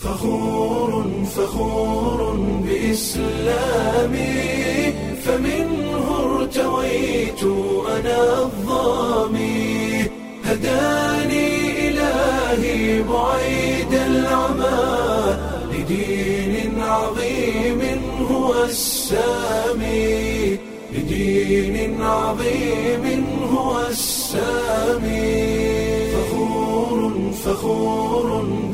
فخور فخور بإسلامي فمنه ارتويت أنا الظامي هداني إلهي بعيد العمى لدين عظيم هو السامي لدين عظيم هو السامي فخور فخور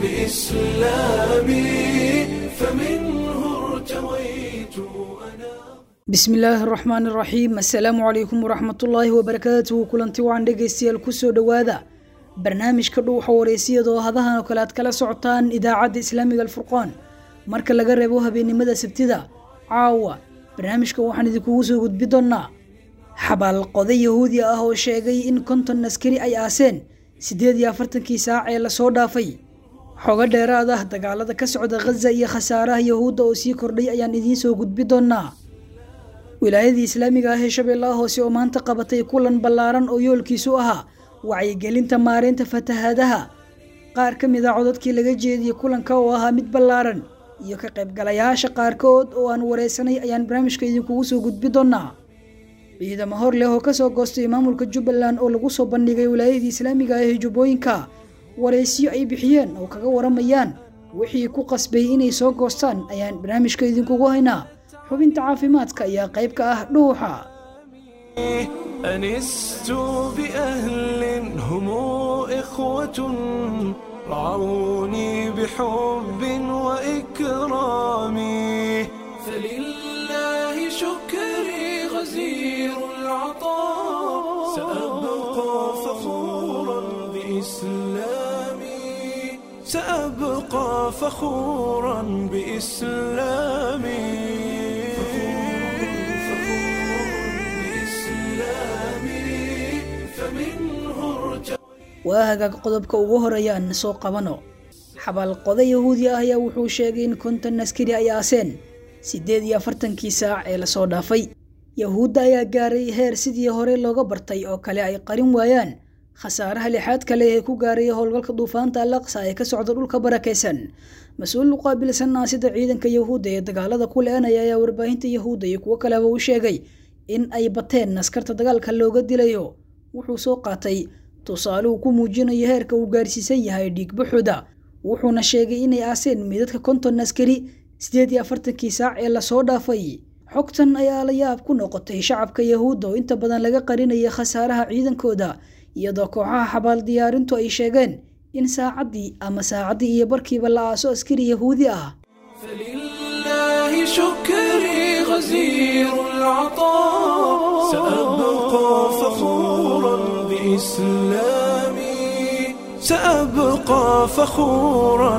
بإسلامي فمنه ارتويت أنا bismi illaahi araxmaan iraxiim assalaamu calaykum waraxmatullaahi wabarakaatuhu kulanti wacan dhegaystayaal kusoo dhowaada barnaamijka dhuuxa wareysiyadoo hadahan oo kale aad kala socotaan idaacadda islaamiga alfurqaan marka laga reebo habeennimada sabtida caawa barnaamijka waxaan idinkugu soo gudbi doonnaa xabaalqoday yahuudi ah oo sheegay in konton askari ay aaseen siddeed iyo afartankii saac ee lasoo dhaafay xogo dheeraad ah dagaalada ka socda khaza iyo khasaaraha yahuudda oo sii kordhay ayaan idiin soo gudbi doonnaa wilaayadii islaamiga ah ee shabeellaha hoose oo maanta qabatay kulan ballaaran oo yoolkiisu ahaa wacyigelinta maareynta fatahaadaha qaar ka mid a codadkii laga jeediyey kulanka oo ahaa mid ballaaran iyo ka qaybgalayaasha qaarkood oo aan wareysanay ayaan barnaamijka idinkugu soo gudbi doonnaa ciidamo hor leh oo kasoo goostay maamulka jubbaland oo lagu soo bandhigay wilaayadii islaamiga ah ee jubbooyinka wareysiyo ay bixiyeen oo kaga waramayaan wixii ku qasbay inay soo goostaan ayaan barnaamijka idinkugu haynaa xubinta caafimaadka ayaa qayb ka ah dhuuxa أنست بأهل هم إخوة رعوني بحب وإكرام فلله شكري غزير العطاء سأبقى فخورا بإسلامي سأبقى فخورا بإسلامي waa hagaag qodobka ugu horeeya aan soo qabano xabaalqoda yahuudi ah ayaa wuxuu sheegay in konton askari ay aaseen siddeed iyo afartankii saac ee lasoo dhaafay yahuudda ayaa gaaray heer sidii hore looga bartay oo kale ay qarin waayaan khasaaraha lixaad kale ee ku gaaray howlgalka duufaanta alaqsa ee ka socda dhulka barakaysan mas-uul u qaabilsan naasida ciidanka yahuudda ee dagaalada ku le-anaya ayaa warbaahinta yahuudda iyo kuwo kaleba u sheegay in ay bateen askarta dagaalka looga dilayo wuxuu soo qaatay tusaale uu ku muujinayo heerka uu gaarsiisan yahay dhiigbaxooda wuxuuna sheegay inay aaseen midadka konton askari siddeed iyo afartankii saac ee lasoo dhaafay xogtan ayaa la yaab ku noqotay shacabka yahuudda oo inta badan laga qarinaya khasaaraha ciidankooda iyadoo kooxaha xabaal diyaarintu ay sheegeen in saacaddii ama saacaddii iyo barkiiba la aaso askari yahuudi ah فلله شكري غزير العطاء سأبقى فخورا بإسلامي سأبقى فخورا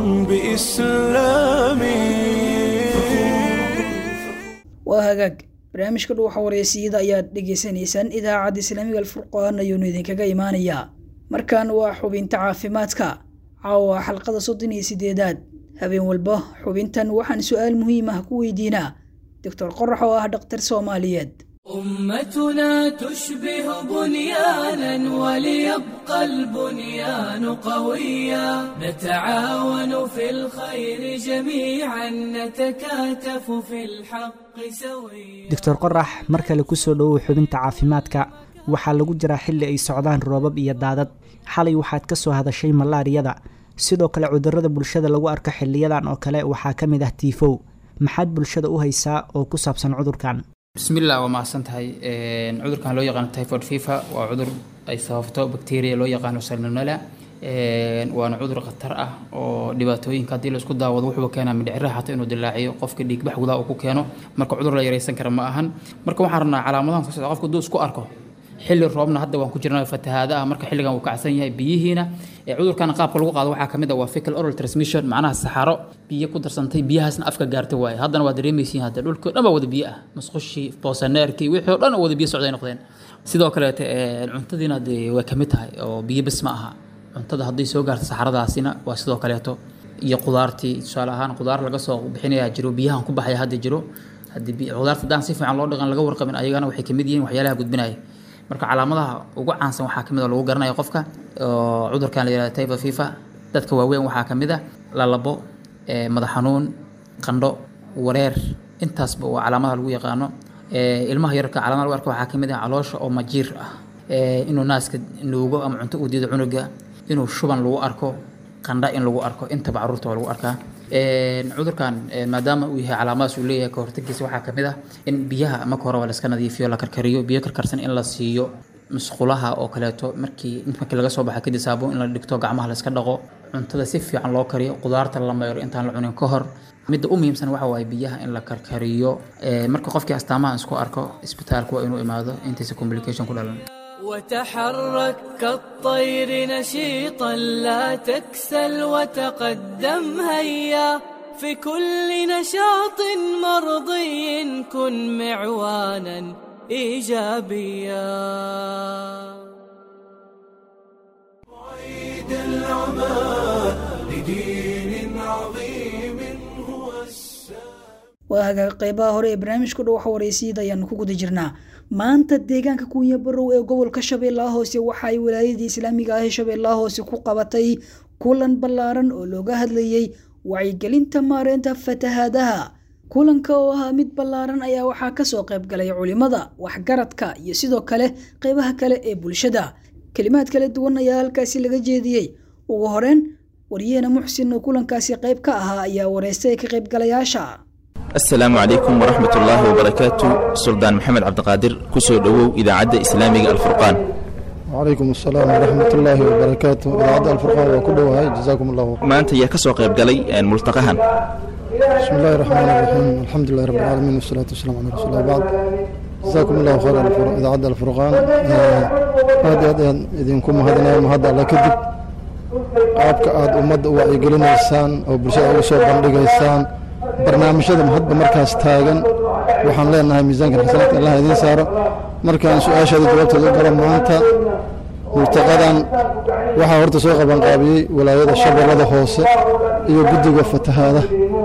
بإسلامي waa hagaag barnaamijka dhuuxa wareysiyada ayaad dhegaysanaysaan idaacadda islaamiga alfurqaan ayuunu idinkaga imaanayaa markan waa xubinta caafimaadka caawa xalqada soddon iyo sideedaad habeen walba xubintan waxaan su-aal muhiim ah ku weydiinaa doctor qorax oo ah dhaktar soomaaliyeed أمتنا تشبه بنيانا وليبقى البنيان قويا نتعاون في الخير جميعا نتكاتف في الحق سويا doctor qorax mar kale kusoo dhowow xubinta caafimaadka waxaa lagu jiraa xilli ay socdaan roobab iyo daadad xalay waxaad ka soo hadashay malaariyada sidoo kale cudurrada bulshada lagu arko xiliyadan oo kale waxaa ka mid ah tiifow maxaad bulshada u haysaa oo ku saabsan cudurkan bismillah waa mahadsan tahay Een, cudurkan loo yaqaano typhoid fever waa cudur ay sababto bacteria loo yaqaano salmonella Een, waana cudur khatar ah oo dhibaatooyinka haddii la isku daawado wuxuu keenaa mindhiciraha xataa inuu dilaaciyo qofka dhiigbax gudaha uu ku keeno marka cudur la yareysan kara ma ahan marka waxaan rabnaa calaamadahan soo socda qofka hadduu isku arko xilli roobna hadda waan ku jirnaa fatahaada ah marka xilligan uu kacsan yahay biyihiina ee cudurkan qaabka lagu qaado waxaa kamid ah waa fecal oral transmission macnaha saxaro biyo ku darsantay biyahaasna afka gaartay waaye haddana waa dareemaysiin hadda dhulka dhan baa wada biyo ah masqushii boosaneerkii wixii oo dhan oo wada biyo socday noqdeen sidoo kaleete ee, cuntadiina dee way kamid tahay oo biyo bes ma aha cuntada hadday soo gaarto saxaradaasina waa sidoo kaleeto iyo qudaartii tusaale ahaan qudaar laga soo bixinayaa jiro biyahan ku baxaya hadda jiro haddii bi- qudaarta haddaan si fiican loo dhaqan laga warqabin ayagana waxay kamid yihiin waxyaalaha gudbinaya marka calaamadaha ugu caansan waxaa kamid a lagu garanaya qofka oo cudurkan la yihahdo typhoid fever dadka waaweyn waxaa kamid a lalabo ee, madax xanuun qandho wareer intaasba waa calaamadaha lagu yaqaano Ee, ilmaha yararka calaamadaha lagu arko waxaa ka mid ah caloosha oo majiir ah Ee, inuu naaska nuugo ama cunto uu diido cunuga inuu shuban lagu arko qandha in lagu arko intaba caruurta waa lagu arkaa Een, cudurkan een, maadaama uu yahay calaamadaas uu leeyahay kahortagiisa waxaa kamid ah in biyaha marka hore waa la iska nadiifiyo la karkariyo biyo karkarsan in la siiyo musqulaha oo kaleeto markii markii laga soo baxa kadib saabuun in la dhigto gacmaha la iska dhaqo cuntada si fiican loo kariyo qudaarta la mayro intaan la cunin ka hor midda u muhiimsan waxa waaye biyaha in la karkariyo Ee, marka qofkii astaamaha isku arko isbitaalka waa inuu imaado intiisa complication ku dhalan وتحرك كالطير نشيطا لا تكسل وتقدم هيا في كل نشاط مرضي كن معوانا ايجابيا عيد العمى لدين عظيم هو السلام waa hagaag qeybaha hore ee barnaamijka dhow xawareysiyada ayaanu ku guda jirnaa maanta deegaanka kuunya barow ee gobolka shabeellaha hoose waxa ay walaayadii islaamiga ah ee shabeellaha hoose ku qabatay kulan ballaaran oo looga hadlayey wacyigelinta maareynta fatahaadaha kulanka oo ahaa mid ballaaran ayaa waxaa kasoo qayb galay culimada waxgaradka iyo sidoo kale qeybaha kale ee bulshada kelimaad kala duwan ayaa halkaasi laga jeediyey ugu horeyn wariyahena muxsin oo kulankaasi qayb ka ahaa ayaa wareystay ka qaybgalayaasha asalaamu calaykum waraxmat ullaahi wabarakaatu suldaan maxamed cabdiqaadir ku soo dhowow idaacadda islaamiga alfurqaan وعليكم السلام ورحمة الله وبركاته إذاعة الفرقان وكله جزاكم الله خير. maanta yaa ka soo qayb galay een, multaqahan بسم الله الرحمن الرحيم الحمد لله رب العالمين والصلاة والسلام على رسول الله بعد جزاكم الله خير الفر- إذاعة الفرقان آه، هذا هذا إذنكم هذا هذا على كذب qaabka aad ummadda u wacyigelinaysaan oo bulshada uga soo bandhigaysaan barnaamijyada hadda markaas taagan waxaan leenahay miisaanka xasanaadka allah idiin saaro markaan su-aashaada jawaabteeda u gala maanta multaqadan waxaa horta soo qabanqaabiyey walaayada shabeellada hoose iyo guddiga fatahaada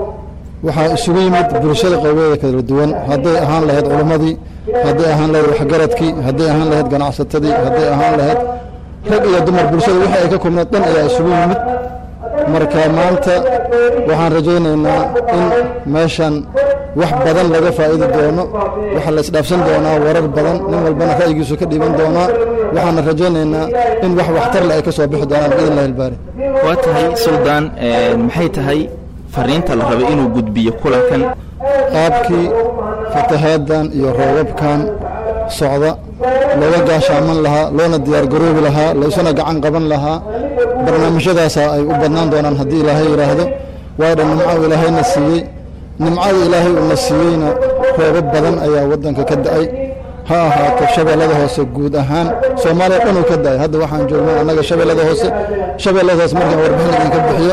waxaa isugu yimid bulshada qaybeeda kala duwan hadday ahaan lahayd culimmadii hadday ahaan lahayd waxgaradkii hadday ahaan lahayd ganacsatadii hadday ahaan lahayd rag iyo dumar bulshada wixii ay ka kulmeed dhan ayaa isugu yimid marka maanta waxaan rajaynaynaa in meeshan wax badan laga faa'idi doono waxaa la isdhaafsan doonaa warar badan nin walbana ra'yigiisu ka dhiiban doonaa waxaana rajaynaynaa in wax waxtar le ay ka soo bixi doonaan biidn illahi albaari waa tahay suldaan een, maxay tahay fariinta la rabay inuu gudbiyo kulankan qaabkii fatahaadan iyo roobabkan socda looga gaashaaman lahaa loona diyaargaroobi lahaa laysuna gacan qaban lahaa barnaamijyadaasa ay u badnaan doonaan haddii ilaahay yidhaahdo waayo dhan nimco ilaahayna siiyey nimcada ilaahay uuna siiyeyna roobab badan ayaa waddanka ka da'ay ha ahaato shabeellada hoose guud ahaan soomaaliya dhan uu ka da'ay hadda waxaan joognaa annaga shabeellada hoose shabeellada hoose markaan warbixin idinka bixiyo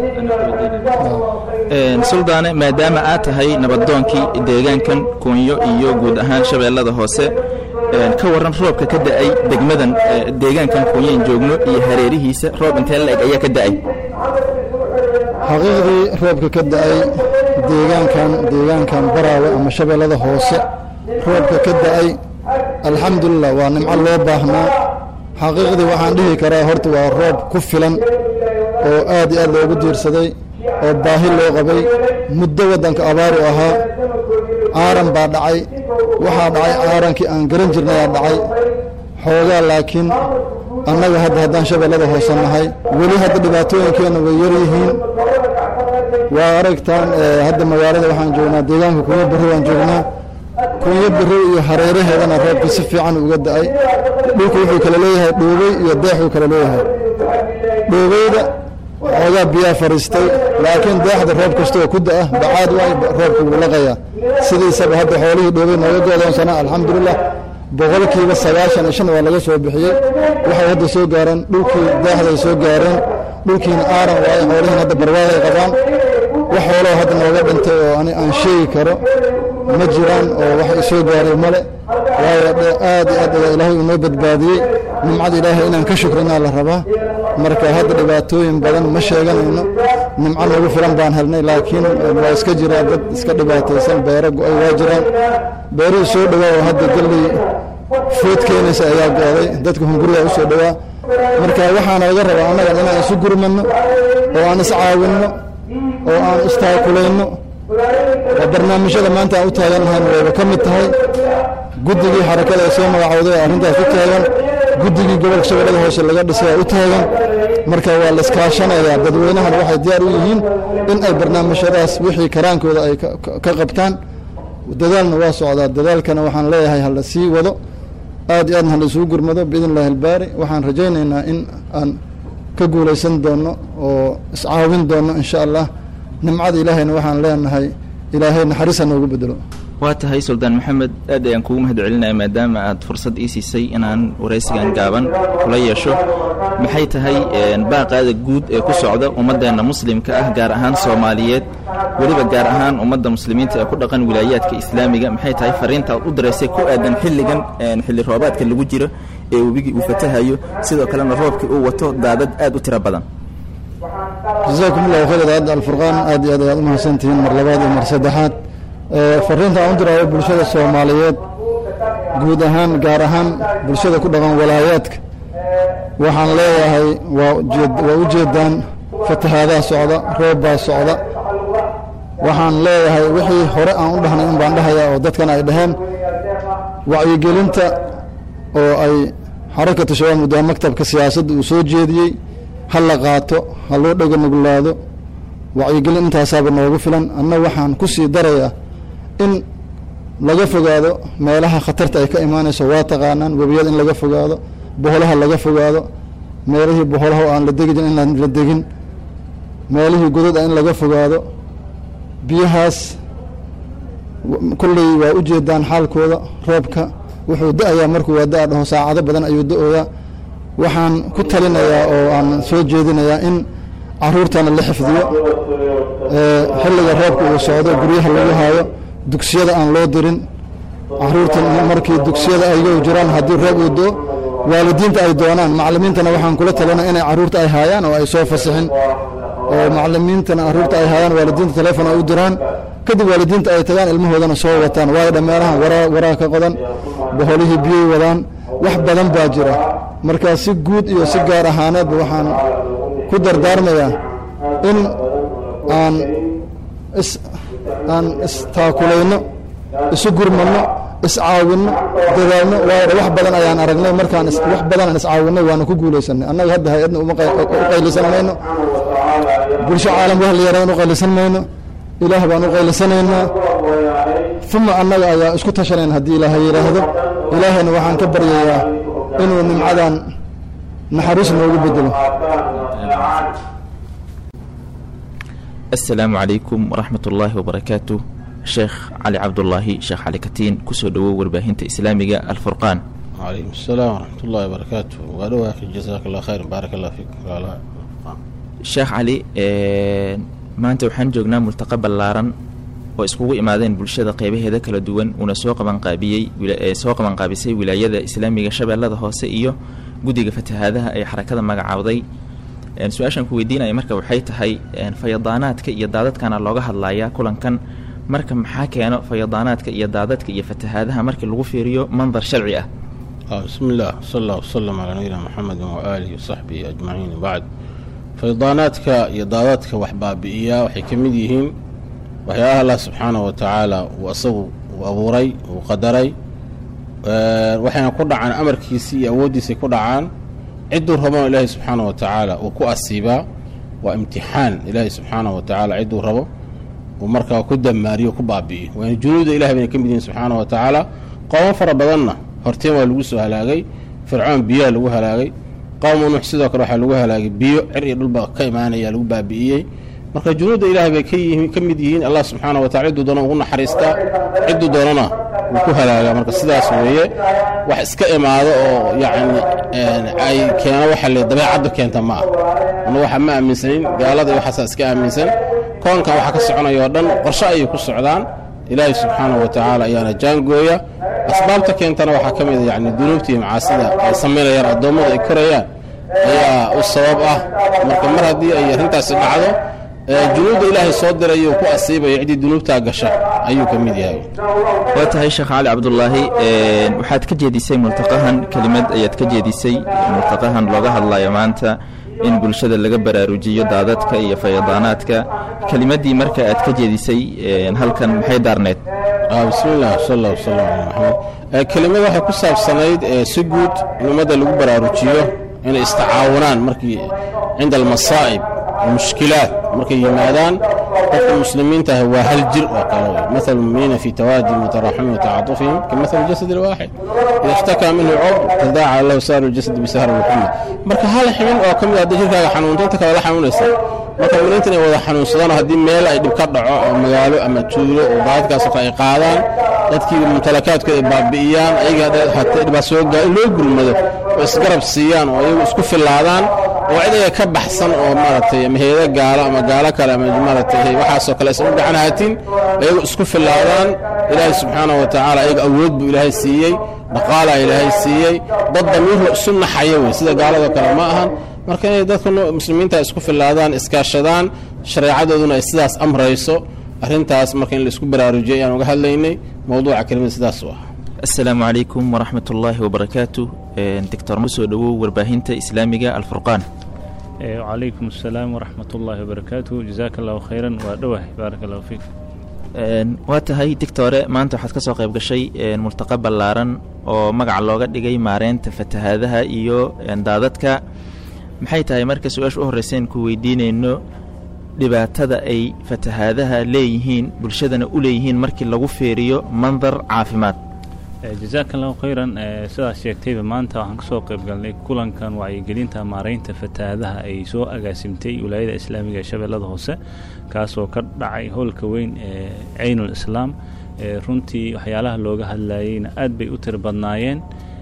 Een, suldaane maadaama aad tahay nabadoonkii deegaankan kunyo iyo guud ahaan shabeellada hoose een, ka waran roobka ka da'ay degmadan ee, deegaankan kunyoyn joogno iyo hareerihiisa roob intee la-eg ayaa ka da'ay xaqiiqdii roobka ka da'ay deegaankan deegaankan baraawe ama shabeellada hoose roobka ka da'ay alxamdulilah waa nimco loo baahnaa xaqiiqdii waxaan dhihi karaa horta waa roob ku filan oo aad iyo aad loogu diirsaday oo baahi loo qabay muddo waddanka abaar u ahaa aaran baa dhacay waxaa dhacay aarankii aan garan jirnay aa dhacay xoogaa laakiin annaga hadda haddaan shabeellada hoose nahay weli hadda dhibaatooyinkeenna way yar yihiin waa aragtaan eh, hadda magaalada waxaan joognaa deegaanka kunyo barro waan joognaa kunyo barro iyo hareeraheedana roobka si fiican uga da'ay dhulku wuxuu kala leeyahay dhoobey iyo deexuu kala leeyahay dhoobeyda xoogaa biyaa fariistay laakiin deexda roob kasta oo ku da'a bacaad waay roobka wuu laqayaa sidiisaba hadda xoolihii dhoobey nooga goodoonsanaa alxamdulilah boqolkiiba sagaashan iyo shan waa laga soo bixiyey waxay hadda soo gaareen dhulkii deexday soo gaareen dhulkiina aaran waaye xoolihiin hadda barwaaqay qabaan wax xooloo hadda nooga dhintay oo ani aan sheegi karo ma jiraan oo wax isoo gaaray male waayo de- aad iyo aad ayaa ilaahay unoo badbaadiyey nimcada ilaahay inaan ka shukrinaa la rabaa marka hadda dhibaatooyin badan ma sheeganayno nimco nagu filan baan helnay laakiin waa iska jiraa dad iska dhibaataysan beero go-ay waa jiraan beerihii soo dhowaa oo hadda galley food keenaysa ayaa go-day dadka hunguriga u soo dhowaa marka waxaana laga rabaa annagan inaan isu gurmanno oo aan is caawinno oo aan istaakulayno oo barnaamijyada maanta aan u taagannahayn wayba ka mid tahay guddigii xarakada ee soo magacowday oo arrintaas u taagan guddigii gobolka shabeellada hoose laga dhisay u taagan marka waa la iskaashanayaa dadweynahan waxay diyaar u yihiin in ay barnaamijyadaas wixii karaankooda ay ka qabtaan dadaalna waa socdaa dadaalkana waxaan leeyahay hala sii wado aad iyo aadna hala isugu gurmado biidn illahi albaari waxaan rajaynaynaa in aan ka guulaysan doono oo iscaawin doono insha allah nimcada ilaahayna waxaan leenahay ilaahay naxariisa noogu bedelo waa tahay suldaan maxamed aad ayaan kugu mahad celinaya maadaama aad fursad ii siisay inaan waraysigan gaaban kula yeesho maxay tahay baaqaada guud ee ku socda ummadeenna muslimka ah gaar ahaan soomaaliyeed weliba gaar ahaan ummadda muslimiinta ee ku dhaqan wilaayaadka islaamiga maxay tahay fariinta aad u diraysay ku aadan xilligan xilli roobaadka lagu jiro ee webigii uu fatahayo sidoo kalena roobkii uu wato daadad aad u tiro badan jasaakum allahu khayr idaacadda alfurqaan aad iyo aad ayaad u mahadsantihiin mar labaad iyo mar saddexaad fariinta aan u diraayo bulshada soomaaliyeed guud ahaan gaar ahaan bulshada ku dhaqan walaayaadka waxaan leeyahay waa waa u jeedaan fatahaadaha socda roob baa socda waxaan leeyahay wixii hore aan u dhahnay un baan dhahayaa oo dadkan ay dhaheen wacyigelinta oo ay xarakatu shabaab muddaha maktabka siyaasadda uu soo jeediyey ha la qaato ha loo dhega nuglaado wacyigelin intaasaaba noogu filan anna waxaan ku sii darayaa in laga fogaado meelaha khatarta ay ka imaanayso waa taqaanaan webiyada in laga fogaado boholaha laga fogaado meelihii boholaha oo aan la degi jirin inaan la degin meelihii godad ah in laga fogaado biyahaas kulley waa u jeedaan xaalkooda roobka wuxuu da-ayaa markuu waa da-a dhaho saacado badan ayuu da-oyaa waxaan ku talinayaa oo aan soo jeedinayaa in caruurtana la xifdiyo xilliga roobka uu socdo guryaha lagu haayo dugsiyada aan loo dirin caruurta markii dugsiyada aygo jiraan haddii roob uu do waalidiinta ay doonaan macalimiintana waxaan kula talina inay caruurta ay haayaan oo ay soo fasixin oo macalimiintana caruurta ay haayaan waalidiinta telefon ay u diraan kadib waalidiinta ay tagaan ilmahoodana soo wataan waayo dhammeelahan waraa waraa ka qodan boholihii biyey wadaan wax badan baa jira markaa si guud iyo si gaar ahaaneedba waxaan ku dardaarmayaa in aan is aan istaakulayno isu gurmanno iscaawinno dadaalno waayo wax badan ayaan aragnay markaan wax badanaan iscaawinay waana ku guulaysanay annaga hadda hay-adna u qaylisan mayno bulsho caalam wax la yaraan u qaylisan mayno ilaah baan u qaylisanaynaa uma annaga ayaa isku tashanayna haddii ilaahay yidhaahdo ilaahayna waxaan ka baryayaa inuu nimcadan naxariis noogu bedelo asalaamu calaykum waraxmat ullaahi wabarakaatu sheekh cali cabdulaahi sheekh cali katiin kusoo dhowow warbaahinta islaamiga alfurqaan وعليكم السلام ورحمة الله وبركاته وأدوى أخي جزاك الله خير بارك الله فيك وعلى sheekh cali maanta waxaan joognaa multaqa ballaaran oo iskugu imaadeen bulshada qeybaheeda kala duwan uuna soo qabanqaabiyey soo qabanqaabisay wilaayada islaamiga shabeellada hoose iyo guddiga fatahaadaha ee xarakada magacaawday su-aashaan ku weydiinaya marka waxay tahay fayadaanaadka iyo daadadkana looga hadlayaa kulankan marka maxaa keeno fayadaanaadka iyo daadadka iyo fatahaadaha markii lagu fiiriyo mandar sharci ah آه بسم الله صلى الله وسلم على نبينا محمد وآله وصحبه أجمعين بعد فيضاناتك يضاداتك وحبابئية وحي كمid yihiin waxyaabaha allah subxaanaه wa tacaala uu asagu uu abuuray uu qadaray waxayna ku dhacaan amarkiisii iyo awooddiisay ku dhacaan cidduu rabona ilaahay subxaanaه wa tacaala uu ku asiibaa waa imtixaan ilaahay subxaanaه wa tacaala cidduu rabo uu markaa ku damaariyo ku baabi'iyo waana junuuda ilahay bayna ka mid yihiin subxaanaه wa tacaala qoomo fara badanna horteen waa lagu soo halaagay fircoon biyaa lagu halaagay qowmu nuux sidoo kale waxaa lagu halaagay biyo cir iyo dhulba ka imaanaya lagu baabi'iyey marka junuudda ilaahay bay ka yihiin ka mid yihiin allah subxaana wa tacala cidduu doona ugu naxariistaa cidduu doonana wuu ku halaagaa marka sidaas weeye wax iska imaado oo yacni ay keeno waxa le dabeecaddu keenta ma ah ana waxa ma aaminsanin gaalada iyo waxaasaa iska aaminsan koonkan waxaa ka soconaya oo dhan qorshe ayay ku socdaan ilaahay subxaana wa tacaala ayaana jaangooya asbaabta keentana waxaa ka mid a yani dunuubta iyo macaasida ay samaynayaan addoommadu ay korayaan ayaa u sabab ah marka mar haddii ay arrintaasi dhacdo junuudda ilaahay soo diray uu ku asiibayo ciddii dunuubtaa gasha ayuu ka mid yahay waa tahay sheekh cali cabdulaahi waxaad ka jeedisay multaqahan kelimad ayaad ka jeedisay multaqahan looga hadlayo maanta in bulshada laga baraarujiyo daadadka iyo fayadaanaadka kelimaddii marka aad ka jeedisay halkan maxay daarneed bismillaah sal allah wasalam ala maxamed kelimada waxay ku saabsanayd si guud in ummadda lagu baraarujiyo inay istacaawunaan markii cinda almasaa'ib almushkilaat markay yimaadaan dadka muslimiinta ah waa hal jir oo kale wey maal muminiina fi tawaadihim wataraxumihim watacatufihim kamal jasad alwaaxid ida ishtakaa minhu cud tadaaca lahu saaru ljasad bisahri muxamed marka hal xibin oo ka mid a haddii jirkaaga xanuunto inta kale la xanuunaysa marka muminiinta inay wada xanuunsadaan haddii meel ay dhib ka dhaco oo magaalo ama tuulo oo daadadkaasoo kale ay qaadaan dadkii mumtalakaadkooda ay baabi'iyaan ayaga hatee dhibaa soo gaa in loo gurmado oo isgarab siiyaan oo iyagu isku fillaadaan oo cid ayaga ka baxsan oo maaragtay ama heeda gaalo ama gaalo kale ama maaragtay waxaasoo kale aysan u gacan haatin iyagu isku fillaadaan ilaahay subxaanahu wa tacaala ayaga awood buu ilaahay siiyey dhaqaalaa ilaahay siiyey dad damiirla isu naxaya wey sida gaaladoo kale ma ahan marka inay dadka muslimiinta isku fillaadaan iskaashadaan shareecadooduna ay sidaas amrayso arrintaas marka in la isku baraarujiyo ayaan uga hadlaynay mowduuca kelimada sidaas u ah asalaamu calaykum waraxmat ullaahi wabarakaatu doctor ma soo dhowow warbaahinta islaamiga alfurqaan wacalaykum asalaam waraxmat ullaahi wabarakaatu jazaaka allahu khayran waa dhowah baaraka allahu fiik waa tahay dictore maanta waxaad ka soo qayb gashay multaqa ballaaran oo magaca looga dhigay maareynta fatahaadaha iyo daadadka maxay tahay marka su-aasha u horreyseen ku weydiinayno dhibaatada ay fatahaadaha leeyihiin bulshadana u leeyihiin markii lagu feeriyo mandar caafimaad jazaaka allahu khayran sidaas sheegtayba maanta waxaan ka soo qayb galnay kulankan wacyigelinta maareynta fatahaadaha ay soo agaasimtay wilaayada islaamiga ee shabeellada hoose kaasoo ka dhacay howlka weyn ee caynul islaam runtii waxyaalaha looga hadlayeyna aad bay u tiri badnaayeen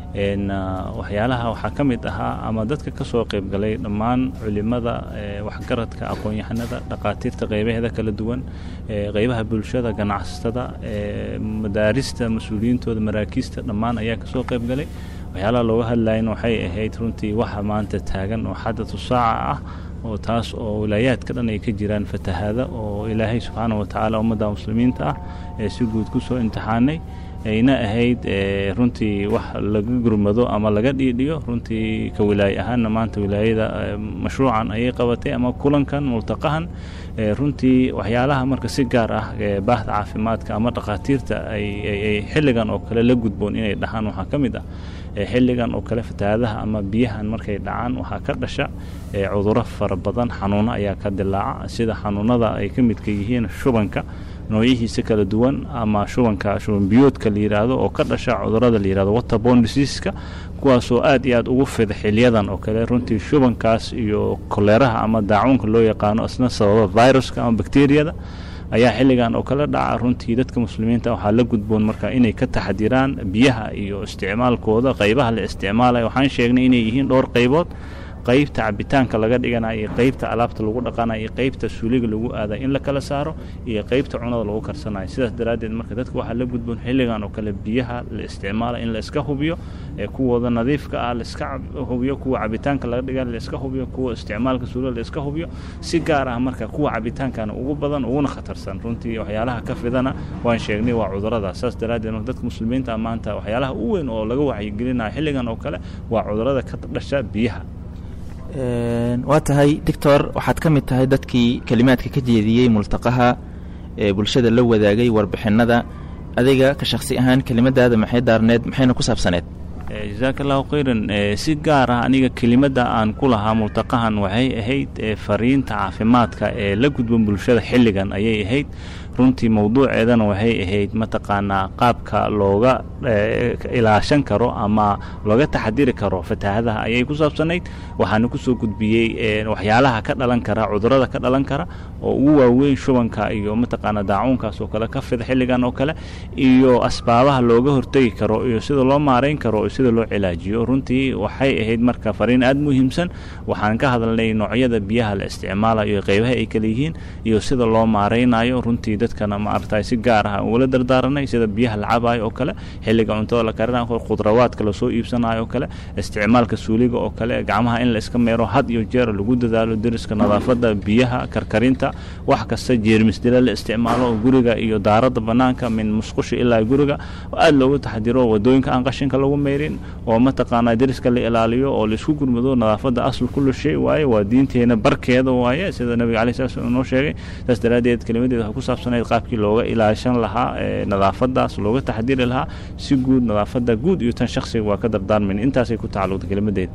waxyaalaha waxaa ka mid ahaa ama dadka ka soo qayb galay dhammaan culimada waxgaradka aqoon-yahanada dhaqaatiirta qeybaheeda kala duwan qeybaha bulshada ganacsatada madaarista mas-uuliyiintooda maraakiista dhammaan ayaa kasoo qayb galay waxyaalaha looga hadlayana waxay ahayd runtii waxa maanta taagan oo xadatu saaca ah oo taas oo wilaayaadka dhan ay ka jiraan fatahaada oo ilaahay subxaana wa tacaala ummadda muslimiinta ah ee si guud ku soo imtixaanay ayna ahayd runtii wax laga gurmado ama laga dhiidhiyo runtii ka wilaaye ahaanna maanta wilaayada mashruucan ayay qabatay ama kulankan multaqahan runtii waxyaalaha marka si gaar ah baahda caafimaadka ama dhakhaatiirta ay xilligan oo kale la gudboon inay dhahaan waxaa ka mid ah xilligan oo kale fatahaadaha ama biyahan markay dhacaan waxaa ka dhasha cuduro fara badan xanuuno ayaa ka dilaaca sida xanuunada ay ka midka yihiin shubanka noocyihiisa kala duwan ama shubanka shubanbiyoodka la yidhaahdo oo ka dhasha cudurada la yidhahdo waterborne diseaseska kuwaasoo aad iyo aad ugu fida xiliyadan oo kale runtii shubankaas iyo koleeraha ama daacuunka loo yaqaano isna sababa viruska ama bakteriyada ayaa xilligan oo kale dhaca runtii dadka muslimiinta waxaa la gudboon marka inay ka taxdiraan biyaha iyo isticmaalkooda qaybaha la isticmaalaya waxaan sheegnay inay yihiin dhowr qaybood qaybta cabitaanka laga dhiganayo iyo qaybta alaabta lagu dhaqanayo iyo qaybta suuliga lagu aadayo in la kala saaro iyo qaybta cunada lagu karsanayo sidaas daraaddeed marka dadka waxaa la gudboon xilligan oo kale biyaha la isticmaala in la iska hubiyo ee kuwooda nadiifka ah la iska hubiyo kuwa cabitaanka laga dhiga la iska hubiyo kuwa isticmaalka suuliga la iska hubiyo si gaar ah marka kuwa cabitaankana ugu badan uguna khatarsan runtii waxyaalaha ka fidana waan sheegnay waa cudurada saas daraaddeed marka dadka muslimiinta maanta waxyaalaha u weyn oo laga wacyigelinayo xilligan oo kale waa cudurada ka dhasha biyaha waa tahay doctor waxaad ka mid tahay dadkii kelimaadka ka jeediyey multaqaha ee bulshada la wadaagay warbixinada adiga ka shaksi ahaan kelimadaada maxay daarneed maxayna ku saabsaneed jazaaka allahu khayran si gaar ah aniga kelimada aan ku lahaa multaqahan waxay ahayd fariinta caafimaadka ee la gudban bulshada xilligan ayay ahayd runtii mowduuceedana waxay ahayd mataqaanaa qaabka looga ilaashan karo ama looga taxadiri karo fataahadaha ayay ku saabsanayd waxaana kusoo gudbiyey waxyaalaha ka dhalan kara cudurada ka dhalan kara oo ugu waaweyn shubanka iyo mataqaanaa daacuunkaas oo kale ka fida xilligan oo kale iyo asbaabaha looga hortegi karo iyo sida loo maarayn karo iyo sida loo cilaajiyo runtii waxay ahayd marka fariin aada muhiimsan waxaan ka hadalnay noocyada biyaha la isticmaalayo qeybaha ay kale yihiin iyo sida loo maaraynayo runtii dadkana ma aragtay si gaar ah ugula dardaaranay sida biyaha la cabayo oo kale xilliga cuntada la karinayo khudrawaadka lasoo iibsanayo oo kale isticmaalka suuliga oo kale gacmaha in la iska meero had iyo jeer lagu dadaalo deriska nadaafada biyaha karkarinta wax kasta jeermisdila la isticmaalo guriga iyo daarada banaanka min musqusha ilaa guriga aada loogu taxdiro wadooyinka aan qashinka lagu meyrin oo mataqaanaa deriska la ilaaliyo oo laisku gurmado nadaafada asl kullu shay waaye waa diinteena barkeeda waaye sida nabiga alai sala slam noo sheegay saas daraaddeed kelimadeeda waxay ku saabsanayd qaabkii looga ilaashan lahaa nadaafadaas looga taxdiri lahaa si guud nadaafada guud iyo tan shaksiga waa ka dardaarmayn intaasay ku tacalluqda kelimadeeda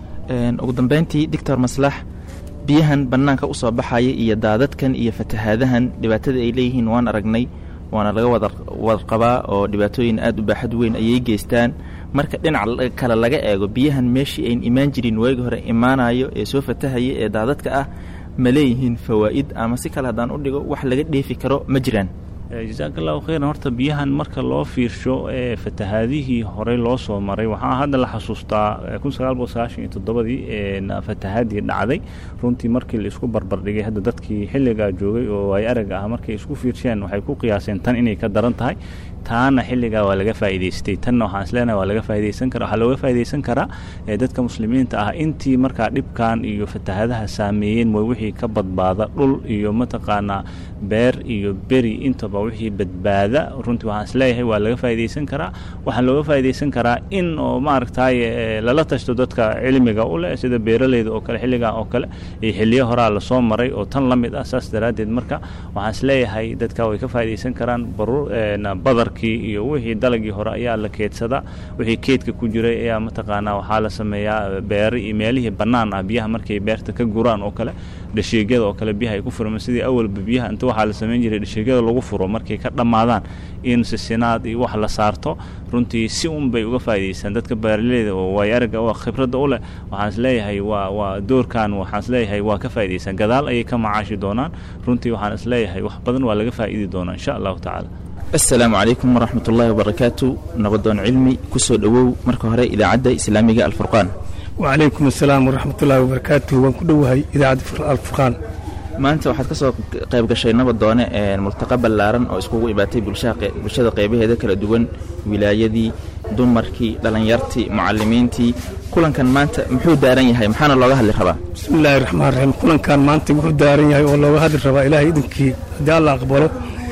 ugu dambeyntii doctor maslax biyahan bannaanka usoo baxaya iyo daadadkan iyo fatahaadahan dhibaatada ay leeyihiin waan aragnay waana laga wada warqabaa oo dhibaatooyin aada u baaxad weyn ayay geystaan marka dhinac kale laga eego biyahan meeshii ayn imaan jirin waagi hore imaanayo ee soo fatahaya ee daadadka ah ma leeyihiin fawaa'id ama si kale haddaan u dhigo wax laga dheefi karo ma jiraan jasaaka allahu khayran horta biyahan marka loo fiirsho ee fatahaadihii horey loo soo maray waxaa hadda la xasuustaa kun sagaal boqol sagaashan iyo toddobadii fatahaadii dhacday runtii markii la isku barbardhigay hadda dadkii xilligaa joogay oo ay arag ah markay isku fiirsheen waxay ku qiyaaseen tan inay ka daran tahay taana xilligaa waa laga faa'iidaystay tanna waxaan isleenahay waa laga faa'iidaysan kara waxaa looga faa'iidaysan karaa dadka muslimiinta ah intii markaa dhibkan iyo fatahadaha saameeyeen mooy wixii ka badbaada dhul iyo mataqaanaa beer iyo beri intaba wixii badbaada runtii waxaan isleeyahay waa laga faa'iidaysan karaa waxaan looga faa'iidaysan karaa in oo maaragtay lala tashto dadka cilmiga u leh sida beeraleyda oo kale xilligan oo kale iyo xilliyo horaa lasoo maray oo tan la mid ah saas daraaddeed marka waxaan isleeyahay dadka way ka faa'iidaysan karaan barur badar iyo wixii dalagii hore ayaa la keedsadaa wixii keedka ku jiray ayaa mataqaanaa waxaa la sameeyaa beeri iyo meelihii bannaan ah biyaha markay beerta ka guraan oo kale dhasheegyada oo kale biyaha ay ku furmaan sidii awalba biyaha inta waxaa la samayn jiray dhasheegyada lagu furo markay ka dhammaadaan in sisinaad iyo wax la saarto runtii si un bay uga faa'iidaystaan dadka beeraleyda oo waay aragga oo khibradda u leh waxaan isleeyahay waa waa doorkan waxaan isleeyahay waa ka faa'iidaystaan gadaal ayay ka macaashi doonaan runtii waxaan isleeyahay wax badan waa laga faa'idi doonaa insha allahu tacaala asalaamu calaykum waraxmat ullaahi wabarakaatu nabadoon cilmi ku soo dhowow marka hore idaacadda islaamiga alfurqaan wacalaykum asalaam waraxmatullaahi wabarakaatu waan ku dhowahay idaacadda alfurqaan maanta waxaad ka soo qayb gashay nabadoone multaqa ballaaran oo iskugu ibaatay bulshada qaybaheeda kala duwan wilaayadii dumarkii dhallinyartii mucalimiintii kulankan maanta muxuu daaran yahay maxaana looga hadli rabaa bismillaahi raxmaan raxiim kulankan maanta wuxuu daaran yahay oo looga hadli rabaa ilaahay idinkii haddii alla aqbalo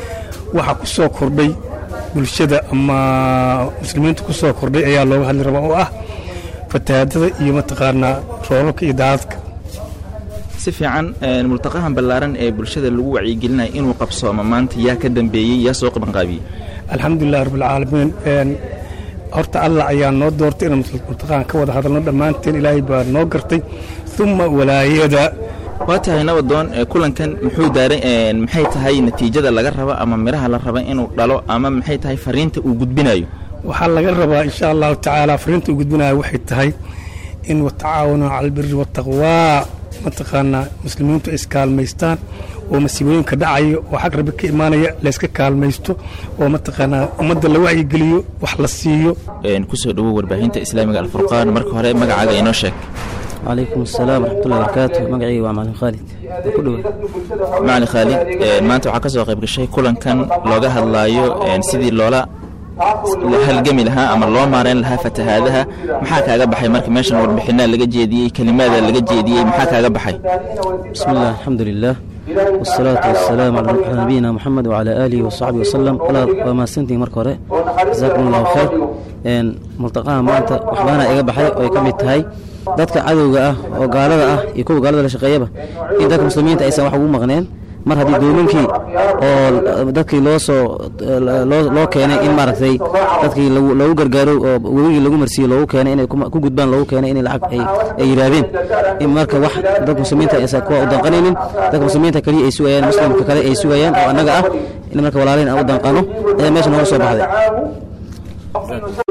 waxaa ku soo kordhay bulshada ama muslimiinta ku soo kordhay ayaa looga hadli rabaa oo ah fatahaadada iyo mataqaanaa roobabka iyo daadadka si fiican multaqahan ballaaran ee bulshada lagu wacyigelinaya inuu qabsoomo maanta yaa ka dambeeyey yaa soo qabanqaabiyey alxamdulilah rabbilcaalamiin horta allah ayaa noo doortay inaan multaqahan ka wada hadalno dhammaanteen ilaahay baa noo gartay uma walaayada waa tahay nabadoon kulankan muxuu daaran maxay tahay natiijada laga raba ama midhaha la raba inuu dhalo ama maxay tahay fariinta uu gudbinayo waxaa laga rabaa insha allahu tacaala fariinta uu gudbinayo waxay tahay in watacaawanuu cala albiri waataqwaa mataqaanaa muslimiintu ay iskaalmaystaan oo masiibooyinka dhacaya oo xag rabbi ka imaanaya layska kaalmaysto oo mataqaanaa ummadda la wacyigeliyo wax la siiyo kusoo dhowow warbaahinta islaamiga alfurqaan marka hore magacaaga inoo sheeg calaykum asalaam waraxmatullahi barakaatu magacayga waa macalin khaalid ku dhowa macalin khaalid maanta waxaa ka soo qayb gashay kulankan looga hadlaayo sidii loola la halgami lahaa ama loo maareyn lahaa fatahaadaha maxaa kaaga baxay marka meeshan warbixinaa laga jeediyey kelimaada laga jeediyey maxaa kaaga baxay bismi illah alxamdu lilah wasalaatu wasalaamu calaa nabiyina moxamed wacalaa aalihi wasaxbihi wasalam walaal waa mahadsantihin marka hore jasaakum allahu khayr multaqaha maanta wax badanaa iga baxay oo ay ka mid tahay dadka cadowga ah oo gaalada ah iyo kuwa gaalada la shaqeeyaba in dadka muslimiinta aysan wax ugu maqneen mar haddii doominkii oo dadkii loo soo loo keenay in maaragtay dadkii loogu gargaaro oo webigii lagu marsiiyo loogu keenay inay ku gudbaan loogu keenay inay lacag ay yidhaahdeen in marka wax dadka muslimiinta aysan kuwa u danqanaynin dadka muslimiinta kaliya ay sugayaan muslimka kale ay sugayaan oo annaga ah in marka walaalayn aan u danqano ayaa meesha nooga soo baxday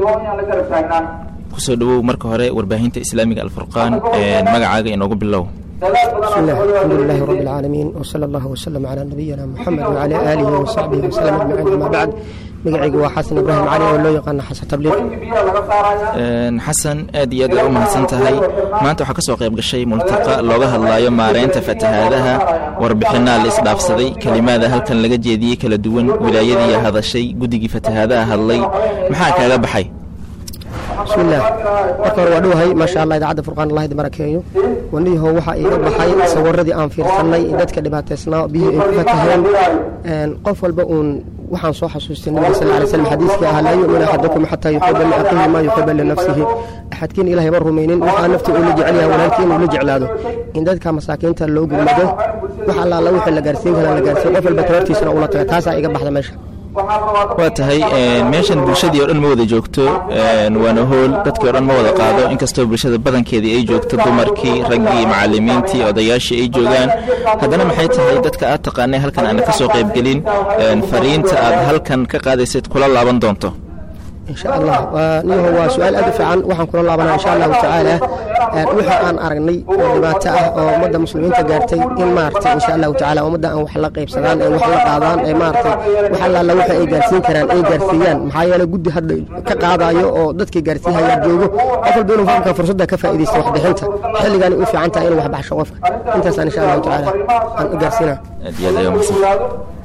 kusoo dhowow marka hore warbaahinta islaamiga alfurqaan magacaaga inoogu bilow بسم الله الحمد لله رب العالمين وصلى الله وسلم على نبينا محمد وعلى آله وصحبه وسلم أجمعين أما بعد magacaygu waa xasan ibraahim cali oo loo yaqaano xasan tabliiq xasan aad iyo aad ay u mahadsan tahay maanta waxaa ka soo qayb gashay multaqa looga hadlaayo maareynta fatahaadaha warbixinaa la isdhaafsaday kelimaada halkan laga jeediyey kala duwan wilaayadii hadashay guddigii fatahaadaha hadlay maxaa kaaga baxay bismillaah marka hore waa dhowahay maasha allah idaacadda furqaan allah idi barakeeyo waniyahow waxaa iiga baxay sawiradii aan fiirsanay dadka dhibaataysnaa biyihii ay ku fataheen qof walba uun waxaan soo xasuustay nabiga sal alay slam xadiiskii ahaa laa yu'min axadukum xataa yuxiba liaqihi maa yuxiba linafsihi axadkiin ilahay ma rumaynin waxaa naftii uu la jecel yahay walaalkii inuu la jeclaado in dadka masaakiinta loo gurmado wax allaala wixii la gaarsiin karaa la gaarsiin qof walba tabartiisana ula taga taasaa iga baxda meesha waa tahay meeshan bulshadii oo dhan ma wada joogto waana hool dadkii o dhan ma wada qaado inkastoo bulshada badankeedii ay joogto dumarkii raggii macalimiintii odayaashii ay joogaan haddana maxay tahay dadka aad taqaanay halkan aana ka soo qaybgelin fariinta aad halkan ka qaadaysid kula laaban doonto insha allah niyaho waa su-aal aad u fiican waxaan kula laabanaa insha allahu tacaala wixii aan aragnay oo dhibaato ah oo ummadda muslimiinta gaartay in maaragtay insha allahu tacaala ummadda aan wax la qaybsadaan ee wax la qaadaan ee maaragtay wax allaala waxa ay gaarsiin karaan ay gaarsiiyaan maxaa yeele guddi hadda ka qaadayo oo dadkii gaarsiihayaa joogo qof walba inuu marka fursadda ka faa'iidaysto waxbixinta xilligaani u fiican tahay inuu wax baxsho qofka intaasaan insha allahu tacaala aan u gaarsiinaa aad iyo aad ayaa mahadsan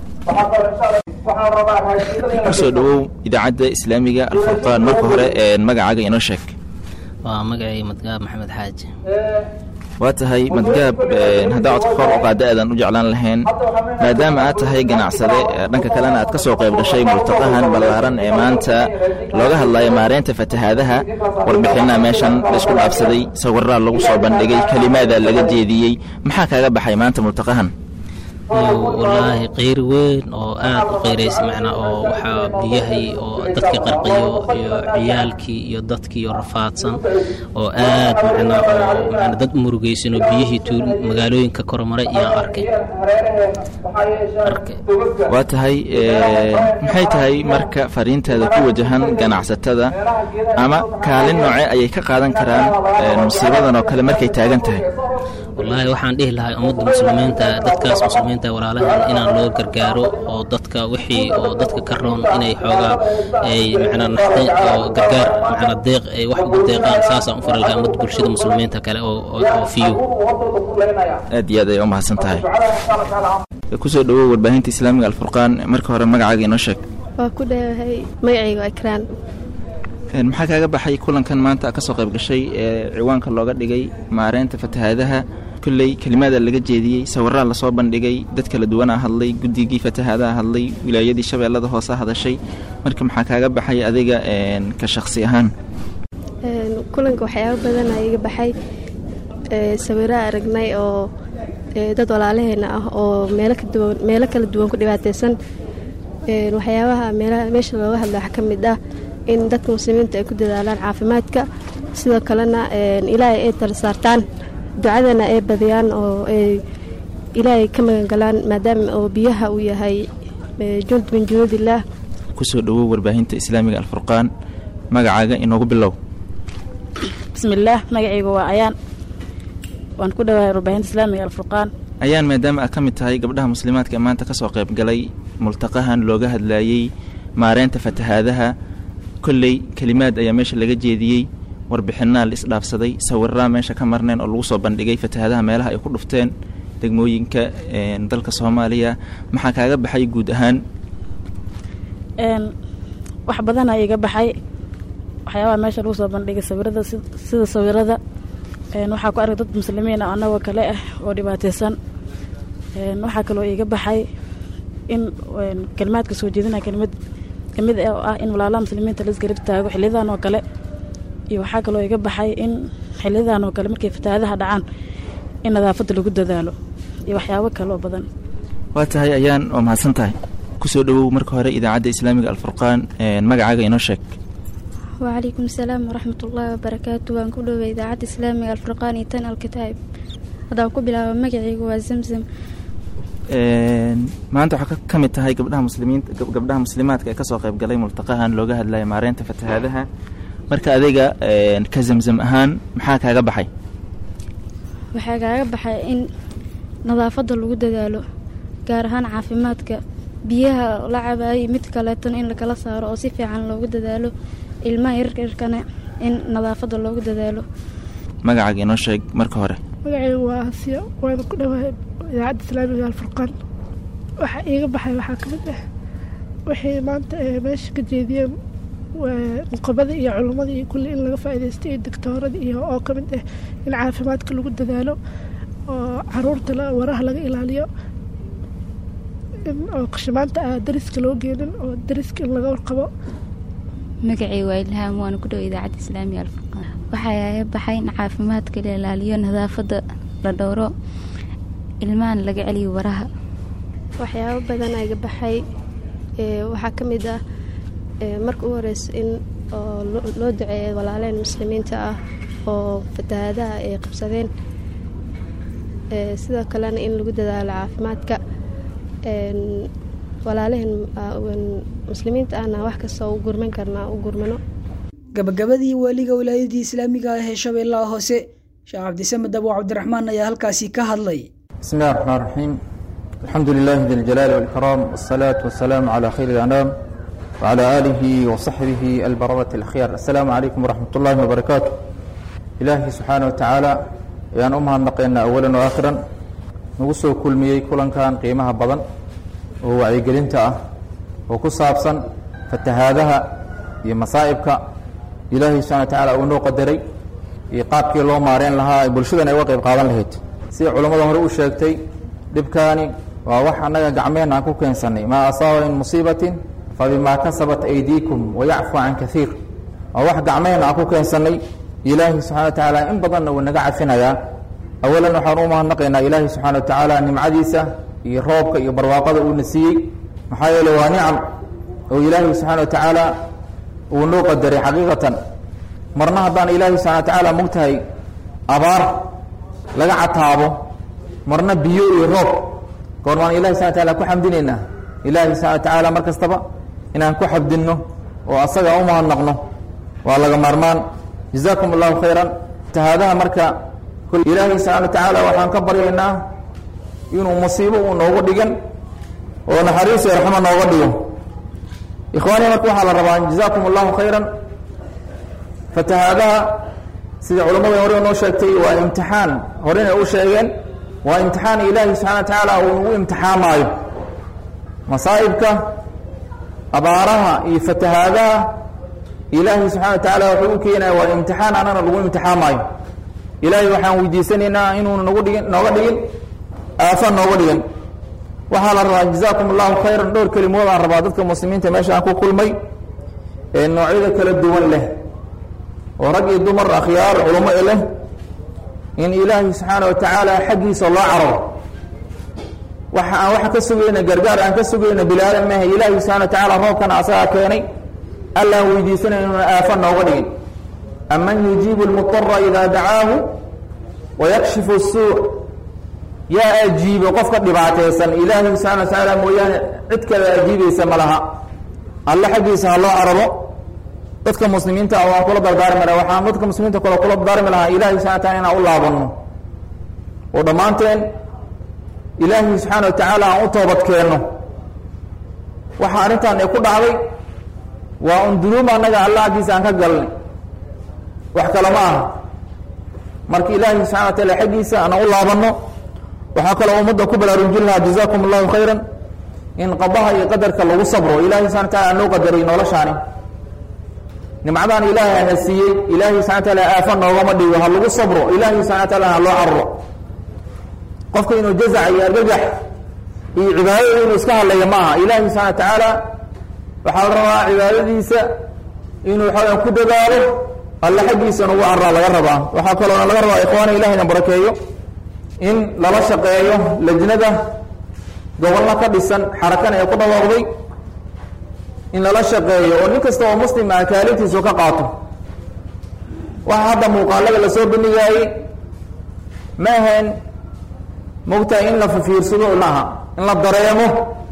kusoo dhawow idaacadda islaamiga alfurqaan marka hore magacaaga inoo sheeg waa magacay madgaab maxamed xaaji waa tahay madgaab haddaa codka kor u qaada aadan u jeclaan lahayn maadaama aad tahay ganacsade dhanka kalena aad ka soo qayb gashay multaqahan ballaaran ee maanta looga hadlayo maareynta fatahaadaha warbixinaa meeshan laisku dhaafsaday sawiraa lagu soo bandhigay kelimaadaa laga jeediyey maxaa kaaga baxay maanta multaqahan wallaahi qeyr weyn oo aad u qeyraysa macnaa oo waxaa biyahay oo dadkii qarqiyo iyo ciyaalkii iyo dadkii oo rafaadsan oo aad macnaa oo macnaa dad murugaysan oo biyihii tuul magaalooyinka kormaray iyaan arkay arkay waa tahay maxay tahay marka fariintaada ku wajahan ganacsatada ama kaalin nooce ayay ka qaadan karaan musiibadan oo kale markay taagan tahay wallaahi waxaan dhihi lahay ummadda muslimiinta dadkaas muslimiinta walaalahan inaan loo gargaaro oo dadka wixii oo dadka ka roon inay xoogaa ay macnaa naxdin oo gargaar macnaa deeq ay wax ugu deeqaan saasaan u fari lahay ummadda bulshada muslimiinta kale oo oo fiyo aad iyo aad ay u mahadsan tahay kusoo dhawow warbaahinta islaamiga alfurqaan marka hore magacaaga inoo sheeg waa ku dheewahay magacayga waa ikraan maxaa kaaga baxay kulankan maanta ka soo qayb gashay ee ciwaanka looga dhigay maareynta fatahaadaha kolley kelimaada laga jeediyey sawiraa lasoo bandhigay dad kala duwanaa hadlay guddigii fatahaadaha hadlay wilaayadii shabeellada hoose hadashay marka maxaa kaaga baxay adiga ka shaksi ahaan kulanka waxyaaba badanaa iga baxay sawiraa aragnay oo dad walaalaheena ah oo meelo kala duwan ku dhibaataysan waxyaabaha meesha looga hadla waxaa ka mid ah in dadka muslimiinta ay ku dadaalaan caafimaadka sidoo kalena ilaahay ay tala saartaan ducadana ay badiyaan oo ay ilaahay ka magangalaan maadaama oo biyaha uu yahay jund min junuudillaah kusoo dhawow warbaahinta islaamiga alfurqaan magacaaga inoogu bilow bismillaah magacaygu waa ayaan waan ku dhawahay warbaahinta islaamiga alfurqaan ayaan maadaama aad ka mid tahay gabdhaha muslimaadka ee maanta ka soo qayb galay multaqahan looga hadlaayey maareynta fatahaadaha kolley kelimaad ayaa meesha laga jeediyey warbixinaa la isdhaafsaday sawiraa meesha ka marneen oo lagu soo bandhigay fatahaadaha meelaha ay ku dhufteen degmooyinka dalka soomaaliya maxaa kaaga baxay guud ahaan wax badanaa iga baxay waxyaabaha meesha lagu soo bandhigay sawirada sida sawirada waxaa ku arkay dad muslimiin ah annagoo kale ah oo dhibaataysan waxaa kaloo iga baxay in kelimaadka soo jeedinaya kelimad kamid oo ah in walaalaha muslimiinta la isgarab taago xiliyadan oo kale iyo waxaa kaloo iga baxay in xiliyadan oo kale markay fatahaadaha dhacaan in nadaafadda lagu dadaalo iyo waxyaabo kale oo badan waa tahay ayaan waa mahadsan tahay kusoo dhawow marka hore idaacadda islaamiga alfurqaan magacaaga inoo sheeg wacalaykum asalaam waraxmat ullaahi wabarakaatu waan ku dhoway idaacadda islaamiga alfurqaan iyo tan alkitaab haddaan ku bilaabo magacaygu waa zamzam maanta waxaa ka mid tahay gabdhaha muslimiinta gabdhaha muslimaadka ee kasoo qayb galay multaqahan looga hadlaya maareynta fatahaadaha marka adiga ka zamzam ahaan maxaa kaaga baxay waxaa kaaga baxay in nadaafadda lagu dadaalo gaar ahaan caafimaadka biyaha la cabaayay mid kaleetona in lakala saaro oo si fiican loogu dadaalo ilmaha yaryarkana in nadaafadda loogu dadaalo magacaaga inoo sheeg marka hore magacaygu waa asiya waana ku dhawahay idaacadda islaamiga alfurqaan waxaa iiga baxay waxaa ka mid ah waxay maanta meesha ka jeediyeen nuqabada iyo culummada iyo kulli in laga faa'iidaysto iyo doctoorada iyo oo ka mid ah in caafimaadka lagu dadaalo oo caruurta waraha laga ilaaliyo oo qashimaanta ah dariska loo geenin oo dariska in laga warqabo magacay waa ilhaam waana ku dhow idaacadda islaamiga alfurqaan waxaa iga baxay in caafimaadka la ilaaliyo nadaafadda la dhowro ilmahan laga celiyo waraha waxyaabo badan iga baxay waxaa ka mid ah marka u horeysa in oo loo duceeya walaaleen muslimiinta ah oo fatahaadaha ay qabsadeen sidoo kalena in lagu dadaalo caafimaadka walaalaheen muslimiinta ahna wax kasta u gurman karnaa u gurmano gabagabadii waaliga wilaayadii islaamiga ah ee shabeellaha hoose sheekh cabdisamed abo cabdiraxmaan ayaa halkaasi ka hadlay بسم الله الرحمن الرحيم الحمد لله ذي الجلال والإكرام والصلاة والسلام على خير الأنام وعلى آله وصحبه البررة الأخيار السلام عليكم ورحمة الله وبركاته إلهي سبحانه وتعالى يان أمها نقينا أولا وآخرا نقصوا كل ميي كلن كان قيمها بضن وهو عيقلنتا وكصابصا فتهادها iyo masaa'ibka ilaahay subxana watacaala uu noo qadaray iyo qaabkii loo maareen lahaa ay bulshadan ay uga qayb qaadan lahayd sida culammada hore u sheegtay dhibkaani waa wax annaga gacmeen aan ku keensannay maa asaaba min musiibatin fa bimaa kasabat aydiikum wayacfu can kaiir waa wax gacmeen aan ku keensannay ilaahay subxana wa tacaala in badanna wuu naga cafinayaa awalan waxaan u mahadnaqaynaa ilaahay subxaana wa tacaala nimcadiisa iyo roobka iyo barwaaqada uuna siiyey maxaa yeele waa nicam oo ilaahay subxaana wa tacaala uu noo qadaray xaqiiqatan marna haddaan ilaahay subxana wa tacaala mogtahay abaar laga cataabo marna biyo iyo roob goormaan ilahi subana wataala ku xamdinaynaa ilaahay subxana wa tacaala mar kastaba inaan ku xabdinno oo asaga u mahadnaqno waa laga maarmaan jazaakum allahu khayran tahaadaha marka ilaahay subxana wa tacaala waxaan ka baryaynaa inuu musiibo uu noogu dhigan oo naxariis iyo raxmo nooga dhigo ikhwaani marka waxaa la rabaa jazaakum allahu khayran fatahaadaha sida culammada hore noo sheegtay waa imtixaan horena u sheegeen waa imtixaan ilaahi subxana wa tacaala uu nagu imtixaamaayo masaa'ibka abaaraha iyo fatahaadaha ilaahi subxana wa tacaala wuxuu u keenaya waa imtixaan anana lagu imtixaamaayo ilaahay waxaan weydiisanaynaa inuuna nagu dhigin nooga dhigin aafa nooga dhigin waxaa la rabaa jazaakum allahu khayran dhowr kelimood aan rabaa dadka muslimiinta meesha aan ku kulmay ee noocyada kala duwan leh oo rag iyo dumar akhyaar culamo e leh in ilaahay subxaana wa tacaala xaggiisa loo cararo waxa aan wax ka sugayna gargaar aan ka sugayna bilaadan maaha ilaahay subxana wa tacaala roobkana asagaa keenay allaan weydiisanay inuuna aafa nooga dhigin aman yujiibu lmudara idaa dacaahu wayakshifu الsuu yaa ajiibo qofka dhibaataysan ilaahay subxana wa tacaala mooyaane cid kale ajiibaysa ma laha alle xaggiisa ha loo cararo dadka muslimiinta ah waan kula dardaarmi laha waxaan dadka muslimiinta kale kula dardaarmi lahaa ilahay subxana wa taala inaan u laabanno oo dhammaanteen ilaahay subxaana wa tacaala aan u toobad keenno waxa arrintan ay ku dhacday waa un dunuub annaga alla aggiisa aan ka galnay wax kale ma aha marka ilaahay subxana wa taala xaggiisa aanan u laabanno waxaa kaloo ummadda ku baraarujin lahaa jazaakum allahu khayran in qadaha iyo qadarka lagu sabro ilahay subxana wa taala noo qadaray noloshaani nimcadan ilaahay ana siiyey ilaahay subxana wa taala aafa noogama dhigo ha lagu sabro ilaahay subxana wa taala ha loo cararo qofka inuu jazac iyo argagax iyo cibaadada inuu iska hadlaya ma aha ilaahay subxana wa tacaala waxaa la rabaa cibaadadiisa inuu waxawaya ku dadaalo alle xaggiisa nugu carraa laga rabaa waxaa kaloona laga rabaa ikhwaana ilahayna barakeeyo in lala shaqeeyo lajnada gobollo ka dhisan xarakana ee ku dhawaaqday in lala shaqeeyo oo nin kasta oo muslim ah kaalintiisu ka qaato waxa hadda muuqaalada lasoo bandhigaayey ma ahayn mogtahay in la fifiirsado maaha in la dareemo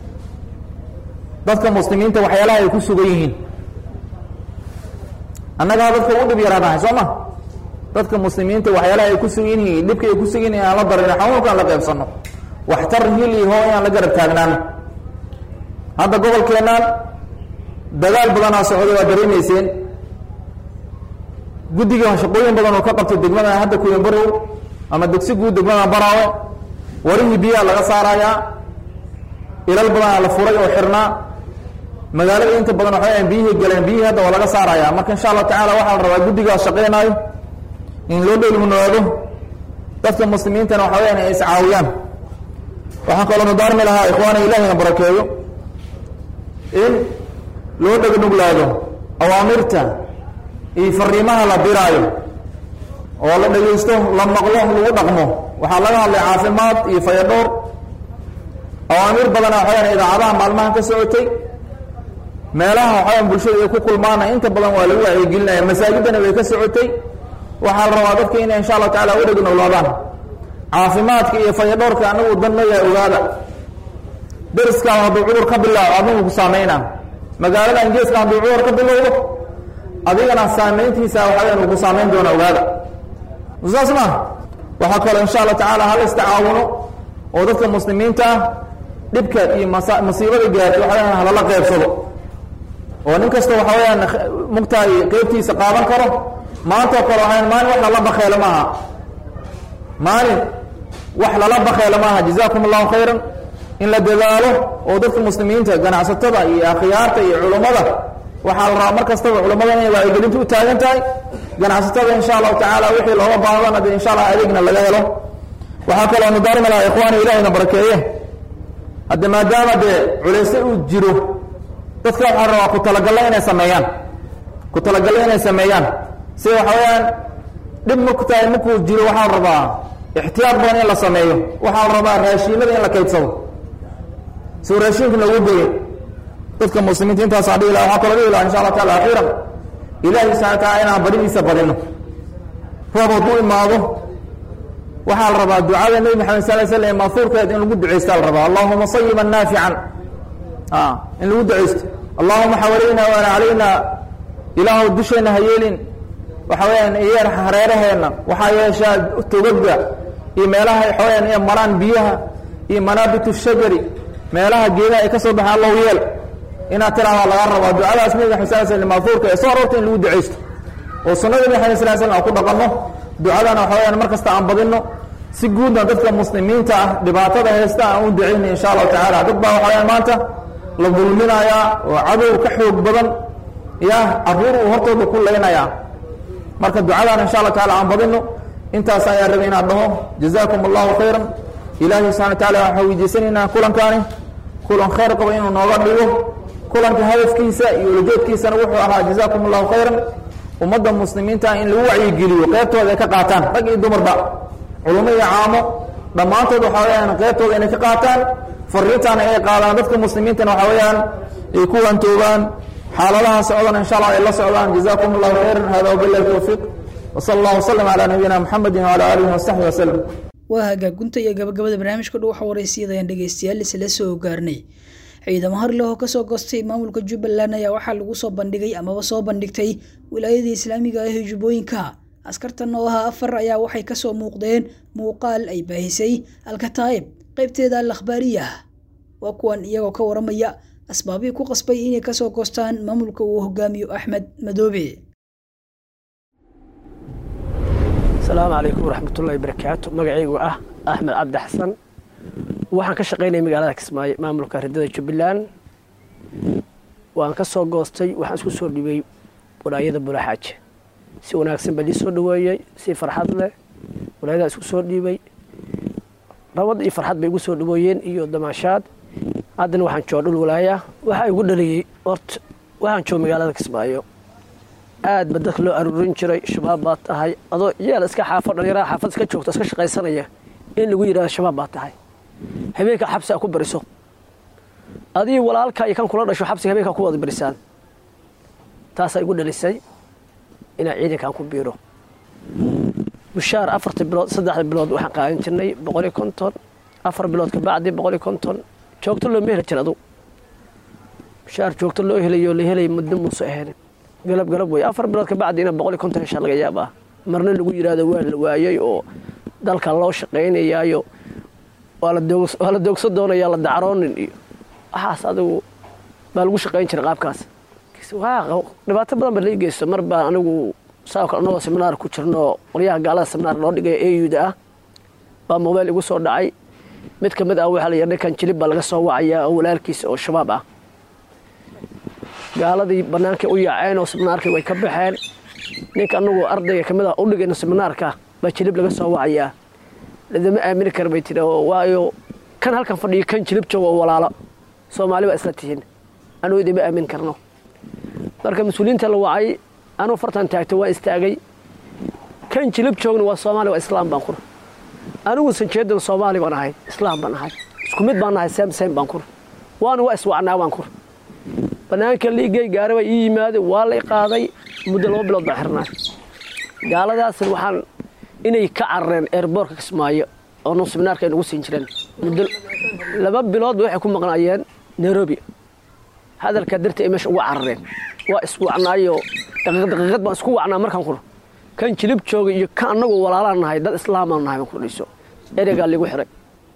dadka muslimiinta waxyaalaha ay ku sugan yihiin annagaa dadka ugu dhib yaraanahay soo ma dadka muslimiinta waxyaalaha ay ku sugan yihiin dhibka ay ku sugan yihiin aan la darin xanuunkaan la qaybsanno waxtar hil iyo hoo inaan la garab taagnaano hadda gobolkeennan dagaal badanaa socday waa dareemayseen guddiga shaqooyin badan oo ka qabtay degmada hadda kuyan barow ama dugsi guud degmada baraawe warihii biyaha laga saarayaa ilal badanaa la furay oo xirnaa magaalada inta badan waxay biyihii galeen biyihii hadda waa laga saarayaa marka insha allah tacala waxaa la rabaa guddigaas shaqeynaayo in loo dheelmunaado dadka muslimiintana waxa weyaan ay iscaawiyaan waxaan kaloo mudaarmi lahaa ikhwaana ilahina barakeeyo in loo dhegnuglaado awaamirta iyo fariimaha la diraayo oo la dhegaysto la maqlo lagu dhaqmo waxaa laga hadlay caafimaad iyo fayadhowr awaamir badana waxaweyaan idaacadaha maalmahan ka socotay meelaha waxaweyaan bulshada ay ku kulmaana inta badan waa lagu wacyigelinaya masaajidana way ka socotay waxaa la rabaa dadka inay insha allahu tacala u dhegnuglaadaan caafimaadka iyo fayadhowrka anagu dan ma yahay ogaada dariskaada hadduu cudur ka bilaaco adigu ku saameynaa magaalada ingeeska hadduu cudur ka bilowdo adigana saameyntiisa waxaweyaan uu ku saameyn doona ogaada saas ma waxaa kaloo insha allah tacaala hala istacaawuno oo dadka muslimiinta ah dhibka iyo masa masiibada gaartay waxaweyaan halala qeybsado oo nin kasta waxa weyaan mugtahay qeybtiisa qaadan karo maantao kale waxayan maalin wax lala bakeelo maaha maalin wax lala bakeelo maaha jazakum allahu khayran in la dadaalo oo dadka muslimiinta ganacsatada iyo akhyaarta iyo culummada waxaa la rabaa mar kastaba culummada inay wacyigelinta u taagan tahay ganacsatada insha allahu tacaala wixii looga baahdana dee insha allah adeegna laga helo waxaa kaloo nudaarmi lahaa ikhwaani ilahina barakeeye hadde maadaama dee culayse uu jiro dadka waxaa rabaa ku talagalla inay sameeyaan ku talagalla inay sameeyaan si waxa weyaan dhib marku tahay markuu jiro waxaa la rabaa ixtiyaar badan in la sameeyo waxaa la rabaa raashiinada in la kaydsado suu raashiinka loogu geeyo dadka muslimiinta intaasaa dhihi laha waxaa kaloo dhihi laha insha allah taala akhiiran ilaahi subxana wa taala inaan baridiisa badino roob hadduu imaado waxaa la rabaa ducada nebi maxamed sal l slam maafuurkeed in lagu ducaysta la rabaa allahuma sayiban naafican in lagu ducaysto allahuma xawalayna waana calayna ilaahu dusheenna ha yeelin waxa weyaan yeer hareeraheenna waxaa yeeshaa togaga iyo meelaha waxaweyaan inay maraan biyaha iyo manaabitu shajari meelaha geedaha ay ka soo baxaan allahu yeel inaad tiraahdaa laga rabaa ducadaas nebi maxamed sal slam maafuurka ee soo aroorta in lagu ducaysto oo sunnada nebi maxamed sal slam aan ku dhaqanno ducadana waxa weyaan mar kasta aan badinno si guudna dadka muslimiinta ah dhibaatada haysta aan u ducayna insha allahu tacaala dad baa waxa weyaan maanta la dulminayaa oo cadow ka xoog badan ya caruur uu hortooda ku leynayaa marka ducadaan insha allah taala aan badino intaas ayaa rabay inaan dhaho jazaakum allahu khayran ilaahi subxana wa taala waxaa weydiisanaynaa kulankaani kulan khayr qaba inuu nooga dhigo kulanka hadafkiisa iyo ulajoodkiisana wuxuu ahaa jazaakum allahu khayran ummadda muslimiinta in lagu wacyigeliyo qeybtooda ay ka qaataan rag iyo dumarba culummo iyo caamo dhammaantood waxaa weyaan qeybtooda inay ka qaataan fariintaana ay qaadaan dadka muslimiintana waxaa weyaan ay ku wantoogaan xaaladaha socdana insha allah ay la socdaan jazakum allahu khayran hada wabilahi towfiiq wsala allah wslam calaa nabiyina muxamedi wcala aalihi wasaxbi waslem waa hagaagunta iyo gabagabada barnaamijka dhow xawareysiyadayaan dhegeystayaal isla soo gaarnay ciidamo harleh oo kasoo goostay maamulka jubbaland ayaa waxaa lagu soo bandhigay amaba soo bandhigtay wilaayadii islaamiga ah ee jubbooyinka askartan oo ahaa afar ayaa waxay kasoo muuqdeen muuqaal ay baahisay alkataa'ib qaybteeda al akhbaariyah waa kuwan iyagoo ka waramaya asbaabihii ku qasbay inay kasoo goostaan maamulka uu hogaamiyo axmed madoobe asalaamu calaykum waraxmatullahi barakaatu magacaygu ah axmed cabdi xasan waxaan ka shaqaynaya magaalada kismaayo maamulka ridada jubbaland waan ka soo goostay waxaan isku soo dhibay walaayada bulaaxaaje si wanaagsan baa lii soo dhaweeyey si farxad leh walaayadaa isku soo dhiibay rabad iyo farxad bay igu soo dhaweeyeen iyo damaashaad haddana waxaan jooga dhul walaaya waxaa igu dhaliyey horta waxaan jooga magaalada kismaayo aad ba dadka loo aruurin jiray shabaab baa tahay adoo yeel iska xaafo dhallinyaraha xaafad iska joogto iska shaqaysanaya in lagu yidhahdo shabaab baa tahay habeenka xabsi a ku bariso adii walaalka iyo kan kula dhasho xabsiga habeenka ku wada barisaan taasaa igu dhalisay inaan ciidankan ku biiro mushaar afarta bilood saddexda bilood waxaan qaadan jirnay boqoliyo konton afar bilood kabacdi boqoliyo konton joogto looma heli jir adu mushaar joogto loo helayo la helay muddo muusa ahayn galab galab wey afar bilood kabacdi ina boqoliyo konton heshaa laga yaabaa marna lagu yidhaahdo waa la waayey oo dalka loo shaqaynayaayo waa la doogso doonayaa la dacroonin iyo waxaas adigu baa lagu shaqayn jiray qaabkaas dhibaato badan ba lai geysto mar baan anigu saa kale anagoo seminaar ku jirno qolyaha gaalada seminaar loo dhigay auda ah baa mobeyl igu soo dhacay mid ka mid ah waxaa la yidhi ninkan jilib baa laga soo wacayaa oo walaalkiisa oo shabaab ah gaaladii bannaankay u yaaceen oo seminaarkii way ka baxeen ninka anagu ardayga ka mid ah u dhigayno seminaarka baa jilib laga soo wacayaa ladama aamini kara bay tiri waayo kan halkan fadhiyo kan jilib joogo oo walaalo soomaali baa isla tihiin anugu idima aamin karno marka mas-uuliyiinta la wacay anuu fartan taagto waa istaagay kan jilib joogna waa soomaali waa islaam baan kur anigu sanjeedan soomaali baan ahay islaam baan ahay isku mid baan ahay sem sem baan kur waana waa iswacnaa baan kur bannaanka liigay gaari baa ii yimaaday waa la qaaday muddo laba bilood baa xirnaa gaaladaasna waxaan inay ka carareen eerboorka kismaayo oo nu seminaarka ay nagu siin jireen muddo laba biloodba waxay ku maqnaayeen nairobi hadalkaa dartii ay meesha ugu carareen waa iswacnaayo daqiiqad daqiiqad baan isku wacnaa markaan kur kan jilib jooga iyo kan annagu walaalaan nahay dad islaamaan nahay baan kudhiso ereygaa liigu xiray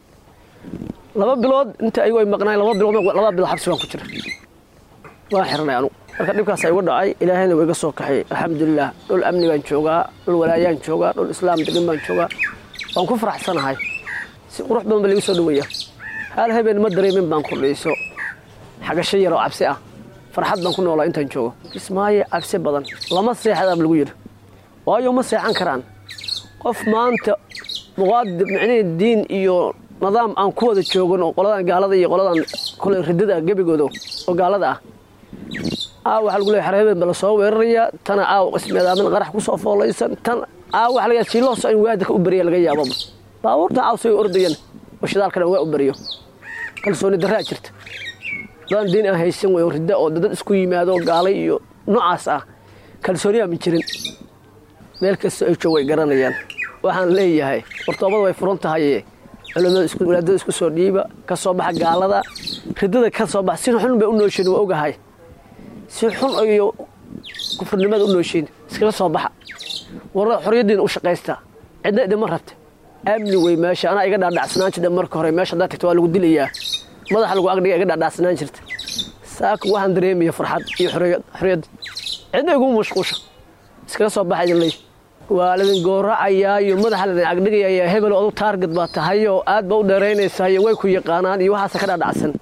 laba bilood inta ayagu ay maqnaayeen laba bilood laba bilood xabsi baan ku jira waan xirnay anugu marka dhibkaas igu dhacay ilaahayna waa iga soo kaxay alxamdulilah dhul amni baan joogaa dhul walaayaan joogaa dhul islaam degan baan joogaa waan ku faraxsanahay si qurux badan ba liigu soo dhaweeya hal habeen ma dareemin baan kordhayso xagasho yar oo cabsi ah farxad baan ku noolaa intaan joogo kismaayo cabsi badan lama seexdaab lagu yidhi waayo ma seexan karaan qof maanta muqaadib micnihii diin iyo nidaam aan ku wada joogan oo qoladan gaalada iyo qoladan kole ridada gebigooda oo gaalada ah aaw waxaa lagu leeyahay xarhabeen ba la soo weerarayaa tana aaw qismeedaamin qarax ku soo foolaysan tan aaw waxa laga jiilooso in waadika u beriya laga yaababa baabuurta aaw say ordayan oo shidaalkana waa u beriyo kalsooni darraa jirta dadaan diin aan haysan wey ridda oo dad isku yimaado gaalay iyo noocaas ah kalsooniyaa ma jirin meel kasta ay joog way garanayaan waxaan leeyahay wartoobada way furan tahaye culimada walaadada isku soo dhiiba ka soo baxa gaalada riddada ka soo baxa si xun bay u nooshiin waa ogahay si xun iyo kufrinimada u nooshiin iskala soo baxa warada xorriyaddiina u shaqaysta cidna idima rabta amni wey meesha anaa iga dhaadhacsanaan jirta marka hore meesha haddaad tagto waa lagu dilayaa madaxa lagu agdhiga iga dhaadhacsanaan jirta saaka waxaan dareemaya farxad iyo xorriyad cidna iguma mashquusha iskala soo baxa idin leey waa ladin gooracayaa iyo madaxa ladin agdhigayaa hebel odu taarget baa tahayoo aad ba u dheeraynaysaa iyo way ku yaqaanaan iyo waxaasa ka dhaadhacsan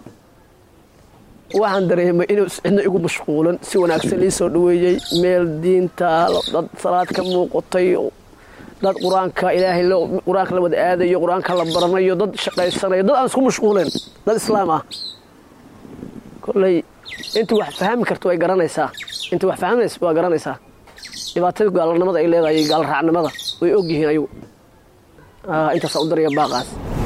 waxaan dareemay inuu cidna igu mashquulan si wanaagsan ii soo dhaweeyey meel diinta dad salaad ka muuqatay dad qur-aanka ilaahay qur-aanka la wada aadayo qur-aanka la baranayo dad shaqaysanayo dad aan isku mashquuleen dad islaam ah kolley intii wax fahmi karto way garanaysaa intii wax fahmaysa waa garanaysaa dhibaatada gaalnimada ay leedahay iyo gaalraacnimada way og yihiin ayagu intaasaan u daraya baaqaas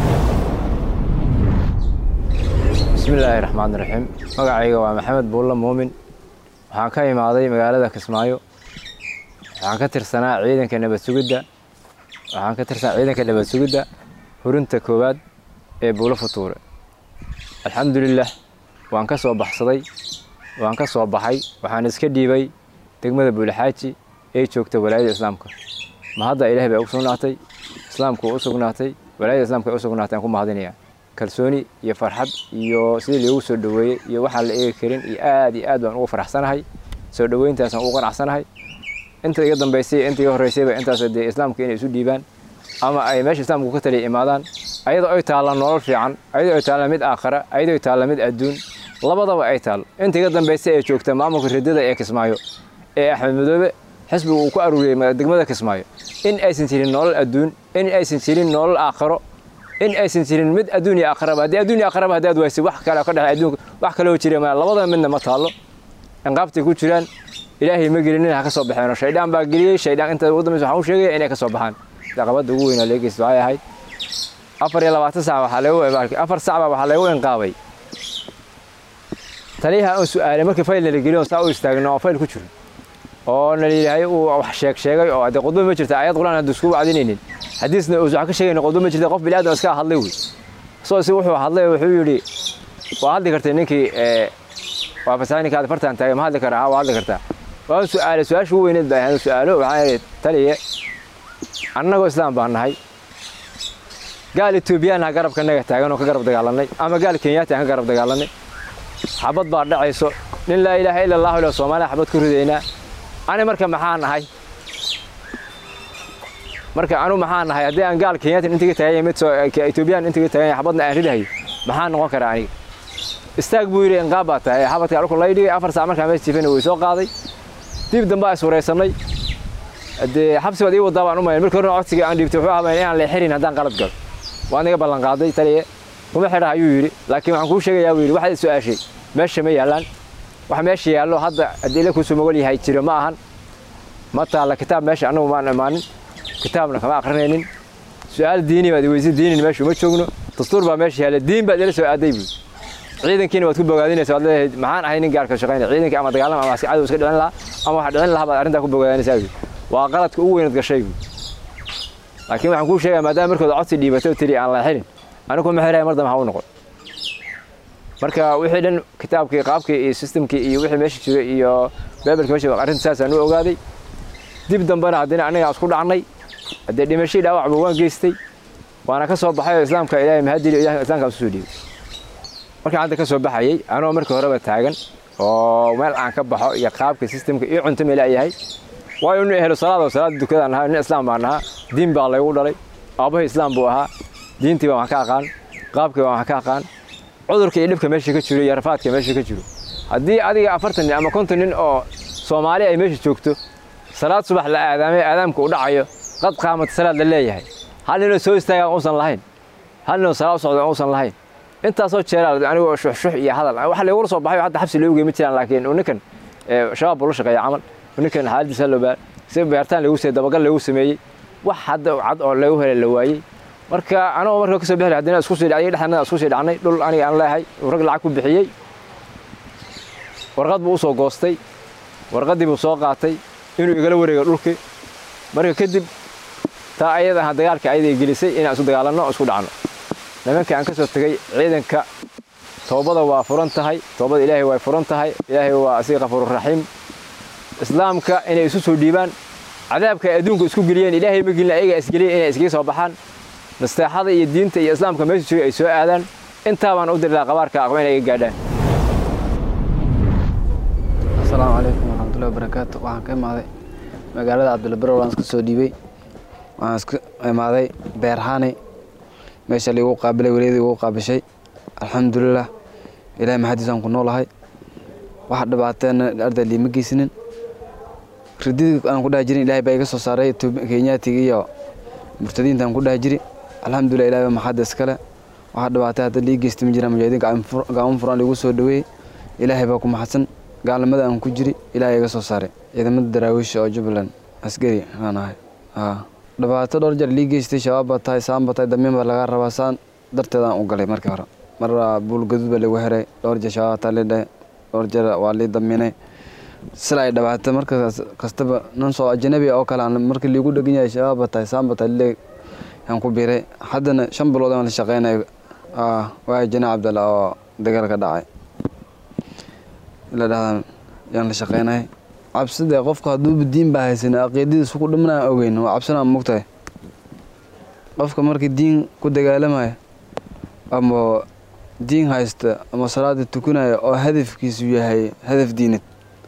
bismillaahi raxmaan raxiim magacayga waa maxamed buulla muumin waxaan ka imaaday magaalada kismaayo waxaan ka tirsanaa ciidanka nabad sugidda waxaan ka tirsanaa ciidanka nabad sugidda hurinta koowaad ee buulo futuure alxamdulilah waan ka soo baxsaday waan ka soo baxay waxaan iska dhiibay degmada buulixaaji ee joogta walaayada islaamka ma hadda ilaah bay u sugnaatay islaamku u sugnaatay walaayada islaamka ay u sugnaatay aan ku mahadinayaa kalsooni iyo farxad iyo sidii loogu soo dhoweeyey iyo waxaan la eegi karin iyo aad iyo aad baan ugu faraxsanahay soo dhoweyntaasaan ugu qanacsanahay inta iga dambaysay inta iga horreysayba intaas dee islaamka inay isu dhiibaan ama ay meesha islaamku ka taliya imaadaan ayadoo ay taallaan nolol fiican ayadoo ay taallaan mid aakhara ayadoo ay taallaan mid adduun labadaba ay taal inta iga dambaysay ee joogta maamulka riddada ee kismaayo ee axmed madoobe xisbigu uu ku aruuriyey degmada kismaayo in aysan jirin nolol adduun in aysan jirin nolol aakharo in aysan jirin mid adduun iyo aakhiraba haddii adduun iyo aakhiraba haddaad waysay wax kale ka dhex adduunka wax kaloo jira ma labada midna ma taallo inqaabtay ku jiraan ilaahay ma gelinin ha ka soo baxeeno shaydaan baa geliyey shaydaan inta ugu dambaysa waxaan u sheegaya inay ka soo baxaan caqabadda ugu weynaa leegeysa waxay ahayd afar iyo labaatan sac waxaa lagu afar sac baa waxaa lagu inqaabay taliyaha aan su'aalay markii fayl nala geliyo saa u istaagno oo fayl ku jiro oo nala yidhaahay uu wax sheeg sheegay oo haddee khudba ma jirta ayad quraan hadda isku wacdinaynin xadiisna uusan wax ka sheegayna khudba ma jirta qof bini'aadam iska hadlay wey soo si wuxuu hadlay wuxuu yidhi waa hadli kartay ninkii waa fasahay ninka fartaan taagay ma hadli karaa waa hadli kartaa waan su'aalay su-aasha ugu weyneed baa ahayd su'aalo waxaan idhi taliye annagoo islaam baan nahay gaal etoobiyaan ha garabkanaga taagan oo ka garab dagaalanay ama gaal kenyaati aan ka garab dagaalanay xabad baa dhacayso nin laa ilaaha ila allahu ila soomaaliya xabad ku ridaynaa ani marka maxaa nahay marka anu maxaa nahay haddii aan gaal kenyaati intiga taaganya mid etoobiyaan intiga taaganya xabadna aan ridahayo maxaa noqon karaa aniga istaag buu yidhi inqaab baa tahay xabadka dhulku lay dhigay afar saac markaa mees jiifana way soo qaaday dib dambe is waraysanay dee xabsi baad ii wadaa baan u mayn markii horena codsiga aan dhiibtay wuxuu ahaa inaan leexirin haddaan qalad galo waan iga ballan qaaday taliye kuma xidha ayuu yidhi laakiin waxaan kuu sheegayaa buu yidhi waxaad su-aashay meesha ma yaallaan wax meesha yaallo hadda haddii ila kuusuu mogol yahay jiro ma ahan ma taalla kitaab meesha annagu maan imaanin kitaabna kama akrinaynin su-aal diini baad weyse diinin meesha uma joogno dastuur baa meesha yaalla diin baad ila soo aaday buu ciidankiina waad ku bogaadinaysa waad leedahay maxaan ahay nin gaarka shaqaynaya ciidankii ama dagaalama ama si cadow iska dhicin lahaa ama wax dhicin lahaa baad arrintaa ku bogaadinaysaa buu waa qaladka ugu weynad gashay buu laakiin waxaan kuu sheegaya maadaama markooda codsi dhiibatay tiri aan leexinin anigu ma xiraya mar dambe ha u noqon marka wixii dhan kitaabkii qaabkii iyo systemkii iyo wixii meesha jiray iyo beebelka meesha arrinta saasaan u ogaaday dib dambena haddina aniga isku dhacnay haddee dhimashadii dhaawacba waan geystay waana ka soo baxay oo islaamka ilaahay mahadili ilahay islaamka isu soo dhiibay markaan hadda ka soo baxayay anoo markii horeba taagan oo meel aan ka baxo iyo qaabka systemka iyo cunto meela yahay waayo inu ehelo salaada salaada dukadaan ahaa nin islaam baan ahaa diin baa laygu dhalay aabbahay islaam buu ahaa diintii baan wax ka aqaan qaabkii baan wax ka aqaan cudurka iyo dhibka meesha ka jiro iyo rafaadka meesha ka jiro haddii adiga afartan nin ama konton nin oo soomaali ay meesha joogto salaad subax la aadaamay aadaamka u dhacayo qad qaamata salaad la leeyahay hal ninoo soo istaagaan uusan lahayn hal ninoo salaad u socda uusan lahayn intaasoo jeeraa anigoo shuxshux iyo hadal wax laygula soo baxay hadda xabsi loogu gey ma jiraan laakiin ninkan shabaab buu la shaqeeya camal ninkan xaaladiisa loo baa si beertaan lagu sameeyey dabagal lagu sameeyey wax hadda cad oo lagu helay la waayey marka anagoo marka kasoo bixi haddana isku sii dhacay dhexdana isku sii dhacnay dhul aniga aan leeyahay uu rag lacag ku bixiyey warqad buu usoo goostay warqaddii buu soo qaatay inuu igala wareego dhulkii marka kadib taa ayada aha dagaalka ayada ay gelisay inaan isu dagaalanno oo isku dhacno nimankii aan ka soo tegey ciidanka toobada waa furan tahay toobada ilaahay way furan tahay ilaahay waa asiga kafuururaxiim islaamka inay isu soo dhiibaan cadaabka ay adduunka isku geliyeen ilaahay ma gelin ayaga isgeliyeen inay iskaga soo baxaan nasteexada iyo diinta iyo islaamka meesha jooga ay soo aadaan intaa baan u diri lahaa qabaarka aqba inay iga gaadhaan asalaamu calaykum waraxmatullahi wabarakaatu waxaan ka imaaday magaalada cabdilbaro waan iska soo dhiibay waxaan iska imaaday beerhani meesha liigu qaabilay weliyadii igu qaabishay alxamdulilah ilahay maxadiisaan ku noolahay wax dhibaateena arday liima geysinin rididii aan ku dhaha jirin ilahay baa iga soo saaray kenyaatiga iyo murtadiinta aan ku dhaha jiri alxamdulilah ilahay baa maxadda iskale waxa dhibaatay hadda lii geystay ma jiraan mujaahidiin gacmo furan liigu soo dhaweeyey ilaahay baa ku maxadsan gaalnimada aan ku jiri ilaahay iga soo saaray ciidamada daraawiisha oo jubbaland askari aan ahay dhibaato dhowr jeer lii geystay shabaab baa tahay saan baa tahay damiin baa laga rabaa saan darteedaan u galay markii hore mar buul gaduud baa lagu heray dhowr jeer shabaab taa lii dhahay dhowr jeer waa lii damiinay sila ay dhibaato marka kastaba nin soo ajnabi oo kale aan markii liigu dhegan yahay shabaab baa tahay saan baa tahay lee aan ku biiray haddana shan bilood aan la shaqeynay waa jana cabdalla oo dagaal ka dhacay la dhahdaa yaan la shaqeynay cabsida qofka hadduuba diin baa haysan aqiidadiisu ku dhimanaan ogeyn waa cabsanaa mogtahay qofka markii diin ku dagaalamaya ama diin haysta ama salaada tukanaya oo hadafkiisu yahay hadaf diinad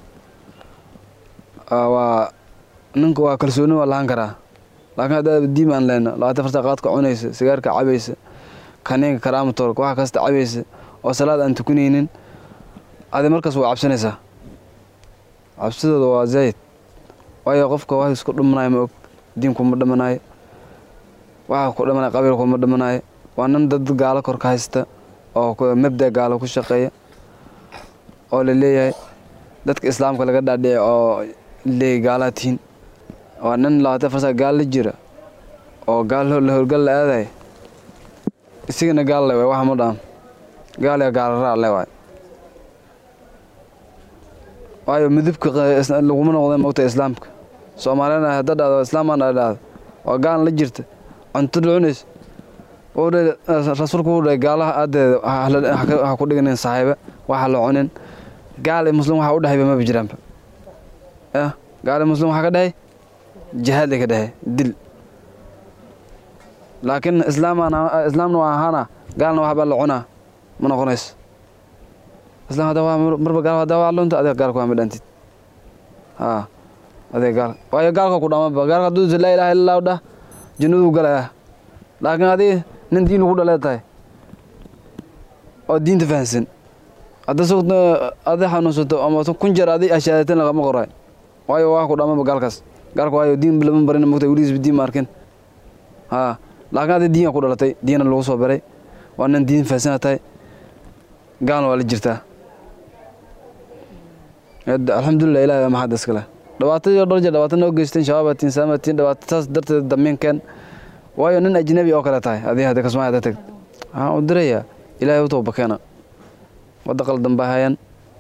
waa ninka waa kalsooni waa lahaan karaa laakiin haddaad diin baan lehna labaatan farta qaadka cunaysa sigaarka cabaysa kaniinka karaamatoorka waxa kasta cabaysa oo salaad aan tukanaynin adi markaas waa cabsanaysaa cabsidooda waa zayd waayo qofka wax isku dhimanayo ma og diinkuma dhimanayo waxa ku dhimanaya qabiilkuma dhimanayo waa nin dad gaalo kor ka haysta oo mabda gaalo ku shaqeeya oo la leeyahay dadka islaamka laga dhaadhici oo leeyahy gaalaa tihiin waa nin labaatan farsa gaal la jira oo gaal la horgal la aadaya isigana gaal le waay wax ma dhaam gaal ya gaalaraa le waay waayo midabka laguma noqda mogta islaamka soomaalina hadda dhahdo islaamaan dhahdo waa gaal la jirta cunto dhucunays rasuulku wuxuu dhahay gaalaha aadeeda ha ku dhiganin saaxiiba waxa la cunin gaal muslim waxa u dhahayba maba jiraanba ya gaal muslim waxaa ka dhahay jihaad ka dhahay dil laakiin islaamna waa ahaana gaalna waxbaa la cunaa ma noqonayso islaam hadda waa marba gaal hadda waa lunta adiga gaalka waa midhantid haa adiga gaal waayo gaalka ku dhamaba gaalka hadduu laa ilaha illa allahu dhah jannaduu galaya laakiin adiga nin diin ugu dhalee tahay oo diinta fahansan hadda sugta adi xanuunsato ama kun jeer adi ashaadateen lagama qoray waayo waa ku dhamaba gaalkaas gaalka waayo diin lama barin mogta weligiisba diin ma arkin haa laakiin adi diin ku dhalatay diina lagu soo baray waa nin diin fahansana tahay gaalna waa la jirtaa alxamdulilah ilahi waa maxad iskale dhibaatadii dhowr jeer dhibaato noo geysteen shabaabatiin saamatiin dhibaato taas darteed damiinkeen waayo nin ajnabi oo kale tahay adii hadda kasmaa hadda tagd waxaan u dirayaa ilaahay u tooba keena wadda qaldan baa hayan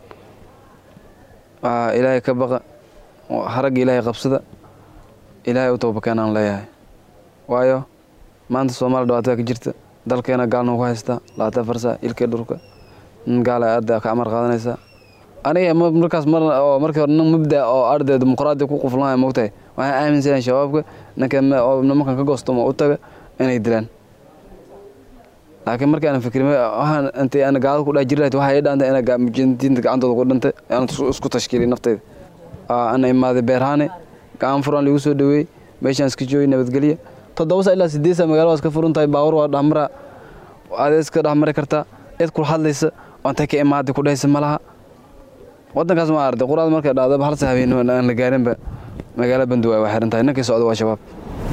ilaahay ka baqa haragga ilaahay qabsada ilaahay u tooba keenaan leeyahay waayo maanta soomaaliya dhibaatada ka jirta dalkeena gaalna ku haystaa labaatan farsa ilkee dhulka nin gaala aada ka amar qaadanaysaa aniga markaas mar oo markii hore nin mubda oo arday dimuqraadi ku quflanaya mogtahay waxaan aaminsanahay shabaabka ninka nimankan ka goostamo u taga inay dilaan laakiin markii aan fikrin waxaan intay aan gaalada ku dhex jiri lahayd waxay dhaantay ina mujintiinta gacantooda ku dhintay aan isku tashkiilay naftayda ana imaaday beerhaane gacan furan liigu soo dhaweeyey meeshaan iska joogay nabadgelya toddoba saa ilaa sideed saa magaalada waa iska furan tahay baawur waa dhexmara adeed iska dhexmari kartaa cid kula hadlaysa oo intay ka imaaday ku dhehaysa ma laha waddankaas ma arday quraad markay dhacdaba hal sa habeen aan la gaarinba magaalo banduwa waa xiran tahay ninkii socda waa shabaab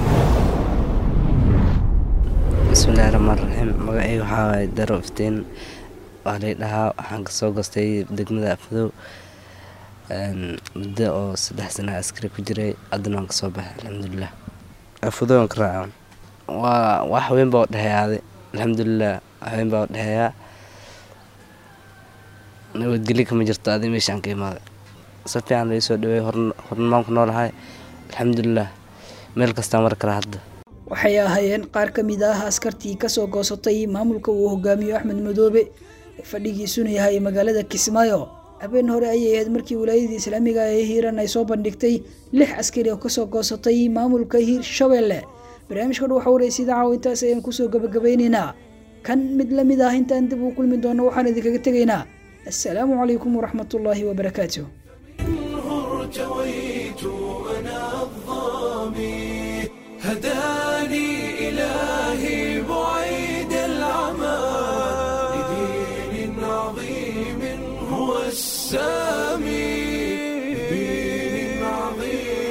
bismillahi raxmaan raxiim magacayga waxaa waaye daro iftiin waa lay dhahaa waxaan kasoo gostay degmada afadow muddo oo saddex sana askari ku jiray haddana waan kasoo baxay alxamdulilah afadow aan ka raaca waa wax weyn baa u dhexeeyaaday alxamdulilah wax weyn baa u dhexeeyaa nabadgelyo kama jirto adi meeshaan ka imaaday si fiican lai soo dhaweey hornmaan ku noolahay alxamdulilah meel kastaa mar kale hadda waxay ahaayeen qaar ka mid ah askartii kasoo goosatay maamulka uu hogaamiyo axmed madoobe ee fadhigiisuna yahay magaalada kismaayo habeen hore ayay ahayd markii wilaayadii islaamiga ee hiiran ay soo bandhigtay lix askari oo kasoo goosatay maamulka hiir shabeelle barnaamijka dhow xawraysa idaacaw intaas ayaan kusoo gabagabeynaynaa kan mid la mid ah intaan dib uu kulmi doono waxaan idinkaga tegaynaa assalaamu calaykum waraxmat ullaahi wabarakaatu ارتويت أنا الظامي هداني إلهي بعيد العمى لدين عظيم هو السامي لدين عظيم